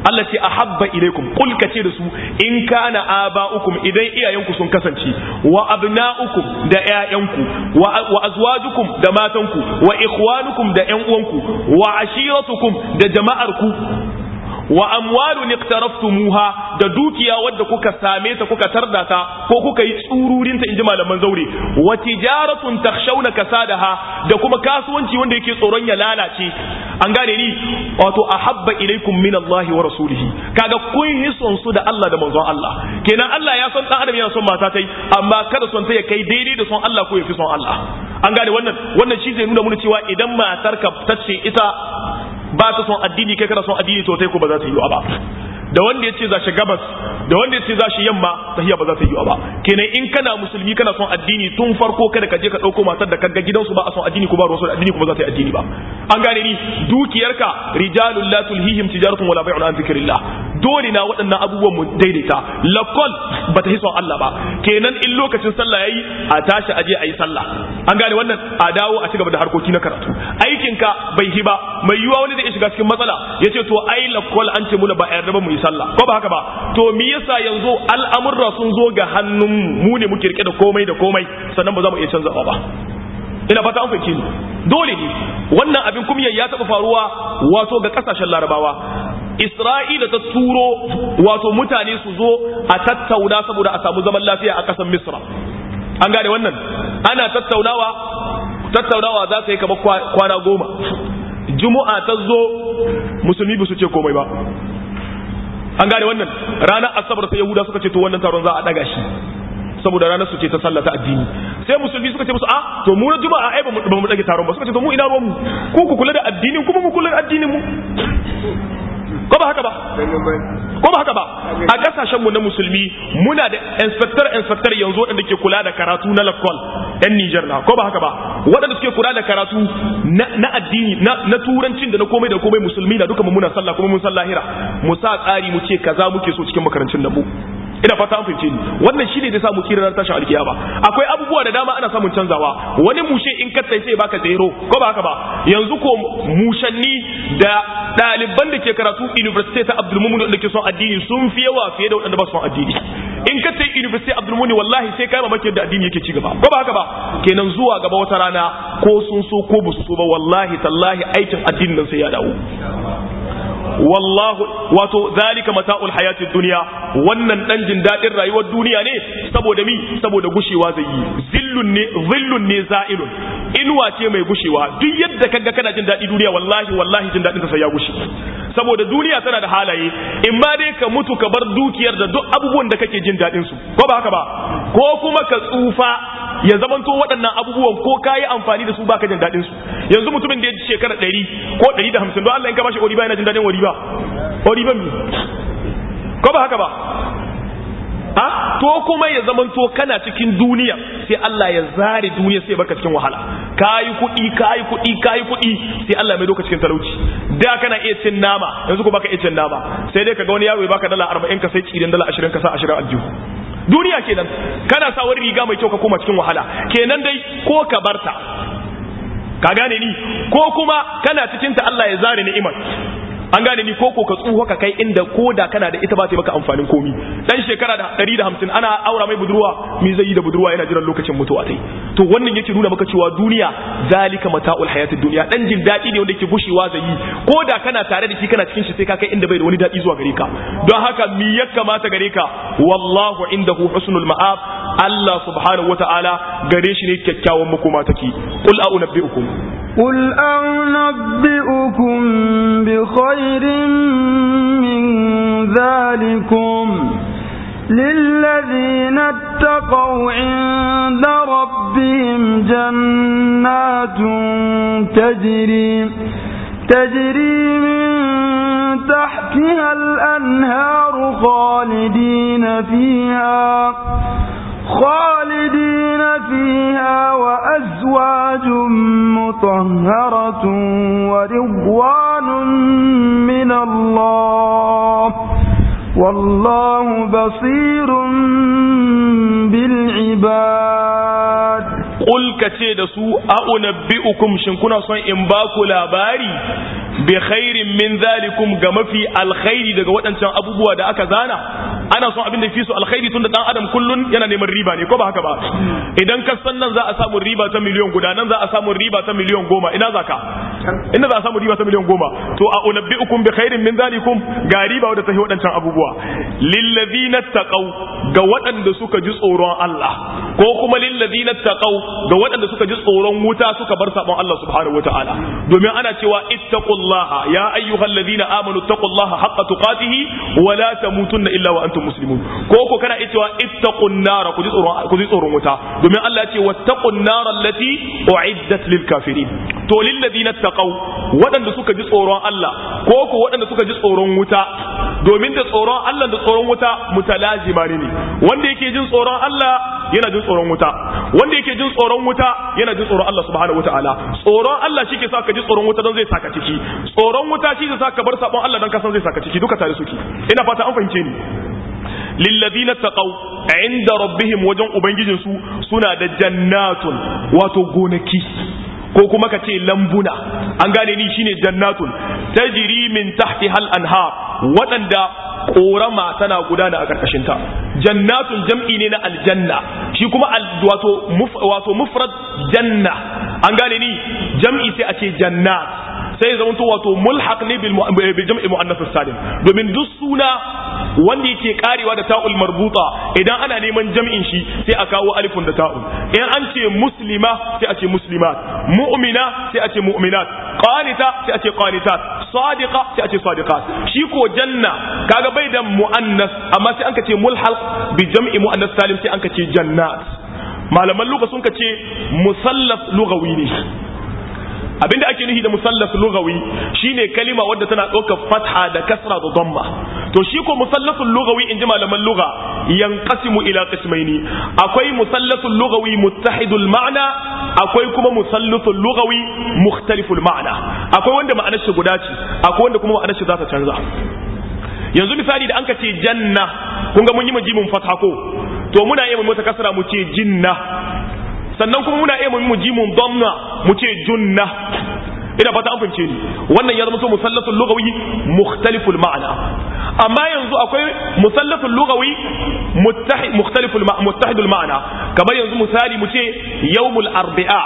Allah ce ahabba ilaikum qul kace da su in kana aba'ukum idan iyayenku sun kasance wa abna'ukum da ƴaƴanku wa wa azwajukum da matanku wa ikhwanukum da ƴan uwanku wa ashiratukum da jama'arku wa amwalun iqtaraftumuha da dukiya wadda kuka same ta kuka tarda ta ko kuka yi tsururin ta inji malaman zaure wa tijaratun takhshawna kasadaha da kuma kasuwanci wanda yake tsoron ya lalace an gane ni wato ahabba ilaikum min Allah wa rasulihi kaga kun yi son su da Allah da manzon Allah kenan Allah ya son dan adam yana son mata tai amma kada son ta ya kai daidai da son Allah ko ya fi son Allah an gane wannan wannan shi zai nuna mana cewa idan matarka tace ita ba ta son addini kai kana son addini to sai ko ba za ta yi ba da wanda ya ce za shi gabas da wanda ya ce za shi yamma tahiya ba za ta yi ba kenan in kana musulmi kana son addini tun farko kada ka je ka dauko matar da kaga gidansu ba a son addini ko ba ruwan addini kuma za ta yi addini ba an gane ni dukiyarka rijalul la tulhihim tijaratun wala bai'un an zikrillah dole na waɗannan abubuwan mu daidaita lakol ba ta son Allah ba kenan in lokacin sallah yayi a tashi aje a yi sallah an gane wannan a dawo a cigaba da harkoki na karatu aikinka bai hi ba mai yiwa wani zai shiga cikin matsala yace to ai lakol an ce muna ba a yarda ba mu yi sallah ko ba haka ba to me yasa yanzu al'amurra sun zo ga hannun mu ne muke rike da komai da komai sannan ba za mu iya canza ba ina fata an fahimci ni dole ne wannan abin kumya ya taɓa faruwa wato ga ƙasashen larabawa isra'ila ta turo wato mutane su zo a tattauna saboda a samu zaman lafiya a ƙasar misra an gane wannan ana tattaunawa tattaunawa za ta yi kamar kwana goma juma'a ta zo musulmi ba su ce komai ba an gane wannan ranar asabar sai yahuda suka ce to wannan taron za a daga shi saboda ranar su ce ta sallata addini sai musulmi suka ce musu a to mu na juma'a ai ba mu dage taron ba suka ce to mu ina ruwan mu ku ku kula da addinin kuma mu kula da addinin mu ko ba haka ba ko ba haka ba a kasashen mu na musulmi muna da inspector inspector yanzu wadanda ke kula da karatu na lakol yan Niger na ko ba haka ba wadanda suke kula da karatu na addini na turancin da na komai da komai musulmi na duka mu muna sallah kuma mun sallahira mu sa tsari mu ce kaza muke so cikin makarancin mu ina fata an fahimce ni wannan shine da sa mu kira ran tashin alkiyama akwai abubuwa da dama ana samun canzawa wani mushe in ka sai baka zero ko ba haka ba yanzu ko mushanni da ɗaliban da ke karatu university ta Abdul Mumin da ke son addini sun fi yawa fiye da waɗanda ba su son addini in ka sai university Abdul Mumin wallahi sai kai mamaki da addini yake ci gaba ko ba haka ba kenan zuwa gaba wata rana ko sun so ko ba su so ba wallahi tallahi aikin addinin nan sai ya dawo wallahu wato zalika mata'ul hayatid dunya wannan dan jin dadin rayuwar duniya ne saboda mi saboda gushewa zai yi zillun ne zillun ne za'ilun inuwa ce mai gushewa duk yadda kaga kana jin dadi duniya wallahi wallahi jin dadin ta sai ya gushe saboda duniya tana da halaye in ma dai ka mutu ka bar dukiyar da duk abubuwan da kake jin dadin su ko ba haka ba ko kuma ka tsufa ya zamanto waɗannan abubuwan ko ka yi amfani da su baka jin daɗin su yanzu mutumin da ya ji shekara ɗari ko ɗari da hamsin don Allah in ka bashi oriba yana jin daɗin oriba oriba mi ko ba haka ba ha to kuma ya zamanto kana cikin duniya sai Allah ya zare duniya sai baka cikin wahala kayi kuɗi kayi kuɗi kayi kuɗi sai Allah mai doka cikin talauci da kana iya cin nama yanzu ko baka iya cin nama sai dai kaga wani yaro ya baka dala 40 ka sai tsirin dala 20 ka sa 20 aljihu duniya kenan kana sa wani riga mai kyau ka koma cikin wahala kenan dai ko ka barta ka gane ni ko kuma kana cikin ta Allah ya zare ni'imar an gane ni koko ka tsuho ka kai inda ko da kana da ita ba ta maka amfanin komi dan shekara da 150 ana aura mai budurwa mi zai yi da budurwa yana jiran lokacin mutuwa tai to wannan yake nuna maka cewa duniya zalika mata'ul hayatid dunya dan jin dadi ne wanda yake gushewa zai yi ko da kana tare da shi kana cikin shi sai ka kai inda bai da wani dadi zuwa gare ka don haka mi ya kamata gare ka wallahu indahu husnul ma'ab Allah subhanahu wata'ala gare shi ne kyakkyawan makoma take qul a'unabbi'ukum قل أنبئكم بخير من ذلكم للذين اتقوا عند ربهم جنات تجري تجري من تحتها الأنهار خالدين فيها خالدين فيها وأزواج مطهرة ورضوان من الله والله بصير بالعباد qul kace da su a unabbiukum shin kuna son in ba ku labari bi khairin min zalikum ga mafi alkhairi daga waɗancan abubuwa da aka zana ana son abin da fi su alkhairi tunda dan adam kullun yana neman riba ne ko ba haka ba idan ka san nan za a samu riba ta miliyon guda nan za a samu riba ta miliyon goma ina za ka ina za a samu riba ta miliyon goma to a unabbiukum bi khairin min zalikum ga riba wadda ta waɗancan abubuwa lillazina taqaw ga waɗanda suka ji tsoron Allah ko kuma lillazina taqaw ga waɗanda suka ji tsoron wuta suka bar sabon Allah subhanahu wataala domin ana cewa ittaqullaha ya ayyuhallazina amanu taqullaha haqqa tuqatihi wa la tamutunna illa wa antum muslimun ko ko kana cewa ittaqun nar ku ji tsoron ku ji tsoron wuta domin Allah ya ce wattaqun nar allati uiddat lil kafirin to lillazina taqaw waɗanda suka ji tsoron Allah ko ko waɗanda suka ji tsoron wuta domin da tsoron Allah da tsoron wuta mutalazima ne wanda yake jin tsoron Allah yana jin tsoron wuta wanda yake jin tsoron wuta yana jin tsoron Allah subhanahu wataala tsoron Allah shi ke sa ka ji tsoron wuta don zai saka ciki tsoron wuta shi zai sa ka bar sabon Allah don ka san zai saka ciki duka tare suke ina fata an fahimce ni lilladina taqaw inda rabbihim wajen ubangijinsu suna da jannatun wato gonaki ko kuma ka ce lambuna an gane ni shine jannatun tajri min tahti hal anhar waɗanda korama tana gudana a karkashin ta jannatun jam'i ne na aljanna shi kuma wato wato mufrad janna an gane ni jam'i sai a ce jannat sai zama to wato mulhaq ne bil jam'i muannath salim domin duk suna wanda yake karewa da ta'ul marbuta idan ana neman jam'in shi sai a kawo alifun da ta'ul in an ce muslima sai a ce muslimat mu'mina sai a ce mu'minat qanita sai a ce qanitat sadiqa sai a ce sadiqat shi ko janna kaga bai da muannas amma sai an ka ce mulhaq bi jam'i muannath salim sai an ka ce jannat malaman lugha sun ka ce musallaf lughawi ne abinda ake nufi da musallaf lughawi shine kalima wadda tana ɗaukar fatha da kasra da dhamma to shi ko musallasul lughawi inji malaman lugha yanqasimu ila qismaini akwai musallasul lughawi muttahidul ma'na akwai kuma musallasul lughawi mukhtaliful ma'na akwai wanda ma'anar shi guda ce akwai wanda kuma ma'anar shi za ta canza yanzu misali da an ka ce janna kun ga mun yi majimin fatha ko to muna iya mu mata kasra mu ce jinna sannan kuma muna iya mu ji mun damna mu ce junna ina fata an fahimce ni wannan ya zama to musallatul lughawi mukhtaliful ma'ana amma yanzu akwai musallatul lughawi muttahid mukhtaliful muttahidul ma'ana kamar yanzu misali mu ce yawmul arba'a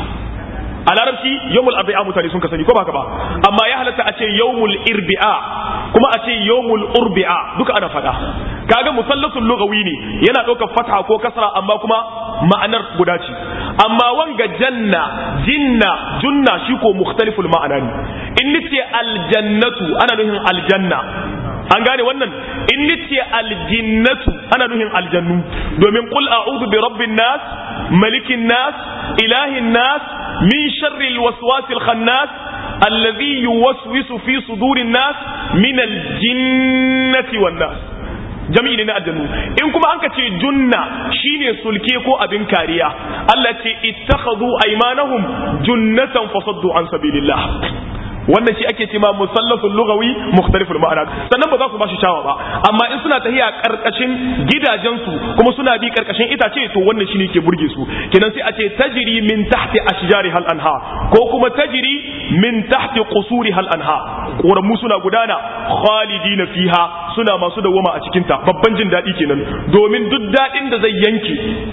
a larabci yawmul arba'a mutane sun ka sani ko ba ka ba amma ya halatta a ce yawmul irbi'a kuma a ce yawmul urbi'a duka ana fada kaga musallasul lughawi ne yana ɗaukar fatha ko kasra amma kuma ma'anar guda ce amma wanga janna jinna junna shi ko mukhtaliful ma'ana ne in nace aljannatu ana nufin aljanna an gane wannan in nace aljinnatu ana nufin aljannu domin qul a'udhu bi rabbin nas malikin nas ilahin nas min sharri alwaswasil khannas alladhi yuwaswisu fi sudurin nas min aljinnati wan nas jami'i ne na aljanu in kuma an ka ce junna shine sulke ko abin kariya Allah ce ittakhadhu aymanahum junnatan fasaddu an sabilillah wannan shi ake cewa musallasul lughawi mukhtaliful ma'ana sannan ba za su ba shi shawa ba amma in suna tahiya karkashin gidajensu kuma suna bi karkashin itace to wannan shine ke burge su kenan sai a ce tajri min tahti ashjari hal anha ko kuma tajri min tahti qusuri hal anha koramu suna gudana khalidina fiha suna masu dawama a cikin ta babban jin dadi kenan domin duk dadin da zai yanke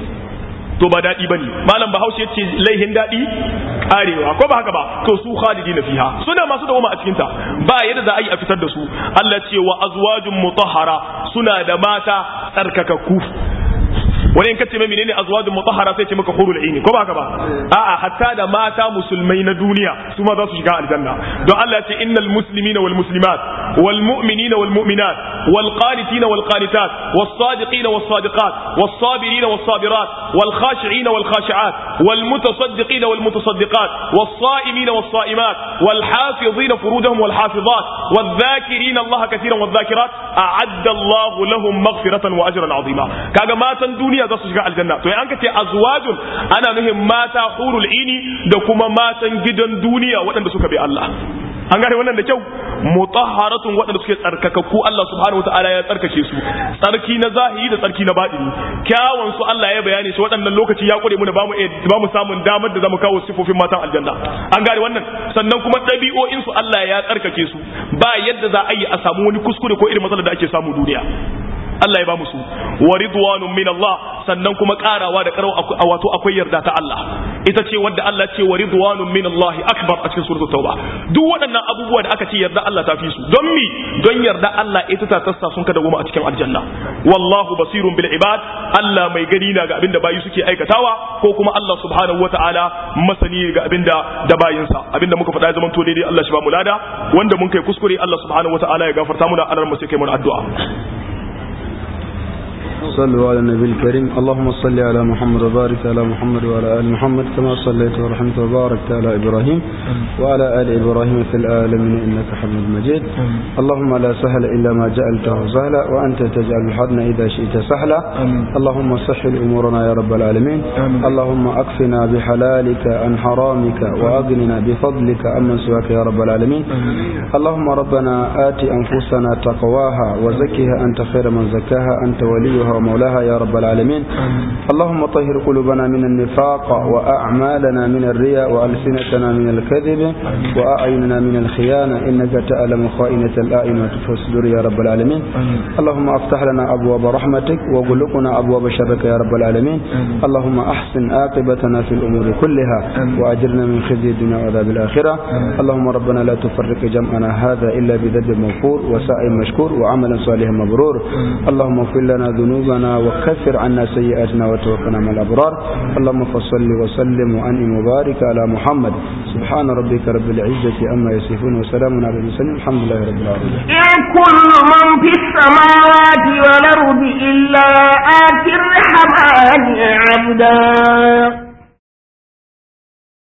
to ba daɗi bane malam bahaushe ya ce laihin daɗi karewa ko ba haka ba to su khalidina fiha suna masu dawoma a cikin ta ba yadda za a yi a fitar da su Allah ce wa azwajun mutahhara suna da mata tsarkakakku wani in kace mai menene azwajun mutahhara sai ce maka hurul aini ko ba haka ba a'a hatta da mata musulmai na duniya su ma za su shiga aljanna don Allah ce innal muslimina wal muslimat wal mu'minina wal mu'minat wal qanitina wal qanitat was sadiqina was sadiqat was sabirina was sabirat wal khashi'ina wal khashi'at wal mutasaddiqina wal mutasaddiqat was sa'imina was sa'imat wal hafizina furujahum wal hafizat wal dhakirina Allah katiran wal dhakirat a'adda Allah lahum maghfiratan wa ajran 'azima kaga matan duniya za su shiga aljanna to an ka ce azwajun ana nuhin mata hurul ini da kuma matan gidan duniya waɗanda suka bi Allah an gane wannan da kyau mutahharatun waɗanda suke tsarkakakku Allah subhanahu wataala ya tsarkake su tsarki na zahiri da tsarki na baɗini kyawun su Allah ya bayani shi waɗannan lokaci ya kure mu da bamu bamu samun damar da zamu kawo sifofin matan aljanna an gane wannan sannan kuma ɗabi'o'in su Allah ya tsarkake su ba yadda za a yi a samu wani kuskure ko irin matsalar da ake samu duniya Allah ya ba musu wa ridwanun min Allah sannan kuma karawa da karawa wato akwai yarda ta Allah ita ce wadda Allah ce wa ridwanun min Allah akbar a cikin suratul tauba duk waɗannan abubuwa da aka ce yarda Allah ta fi su don mi don yarda Allah ita ta tassa sun kada goma a cikin aljanna wallahu basirun bil ibad Allah mai gani na ga abinda bayi suke aikatawa ko kuma Allah subhanahu wataala masani ga abinda da bayinsa abinda muka faɗa ya zama to daidai Allah shi ba mu lada wanda mun kai kuskure Allah subhanahu wataala ya gafarta muna alar mu sai kai mun addu'a صلوا على النبي الكريم اللهم صل على محمد وبارك على محمد وعلى آل محمد كما صليت ورحمت وباركت على إبراهيم وعلى آل إبراهيم في العالمين إنك حميد مجيد اللهم لا سهل إلا ما جعلته سهلا وأنت تجعل الحزن إذا شئت سهلا اللهم سهل أمورنا يا رب العالمين اللهم أكفنا بحلالك عن حرامك وأغننا بفضلك عمن سواك يا رب العالمين اللهم ربنا آت أنفسنا تقواها وزكها أنت خير من زكاها أنت وليها ومولاها يا رب العالمين اللهم طهر قلوبنا من النفاق وأعمالنا من الرياء وألسنتنا من الكذب وأعيننا من الخيانة إنك تعلم خائنة الأعين وتخفي الصدور يا رب العالمين اللهم افتح لنا أبواب رحمتك وغلقنا أبواب شرك يا رب العالمين اللهم أحسن عاقبتنا في الأمور كلها وأجرنا من خزي الدنيا وعذاب الآخرة اللهم ربنا لا تفرق جمعنا هذا إلا بذنب مغفور وسعي مشكور وعمل صالح مبرور اللهم اغفر لنا ذنوبنا وكفر عنا سيئاتنا وتوفنا مع الأبرار اللهم فصل وسلم وأنعم وبارك على محمد سبحان ربك رب العزة أما يصفون وسلام على المرسلين الحمد لله رب العالمين إن كل من في السماوات والأرض إلا آتي الرحمن عبدا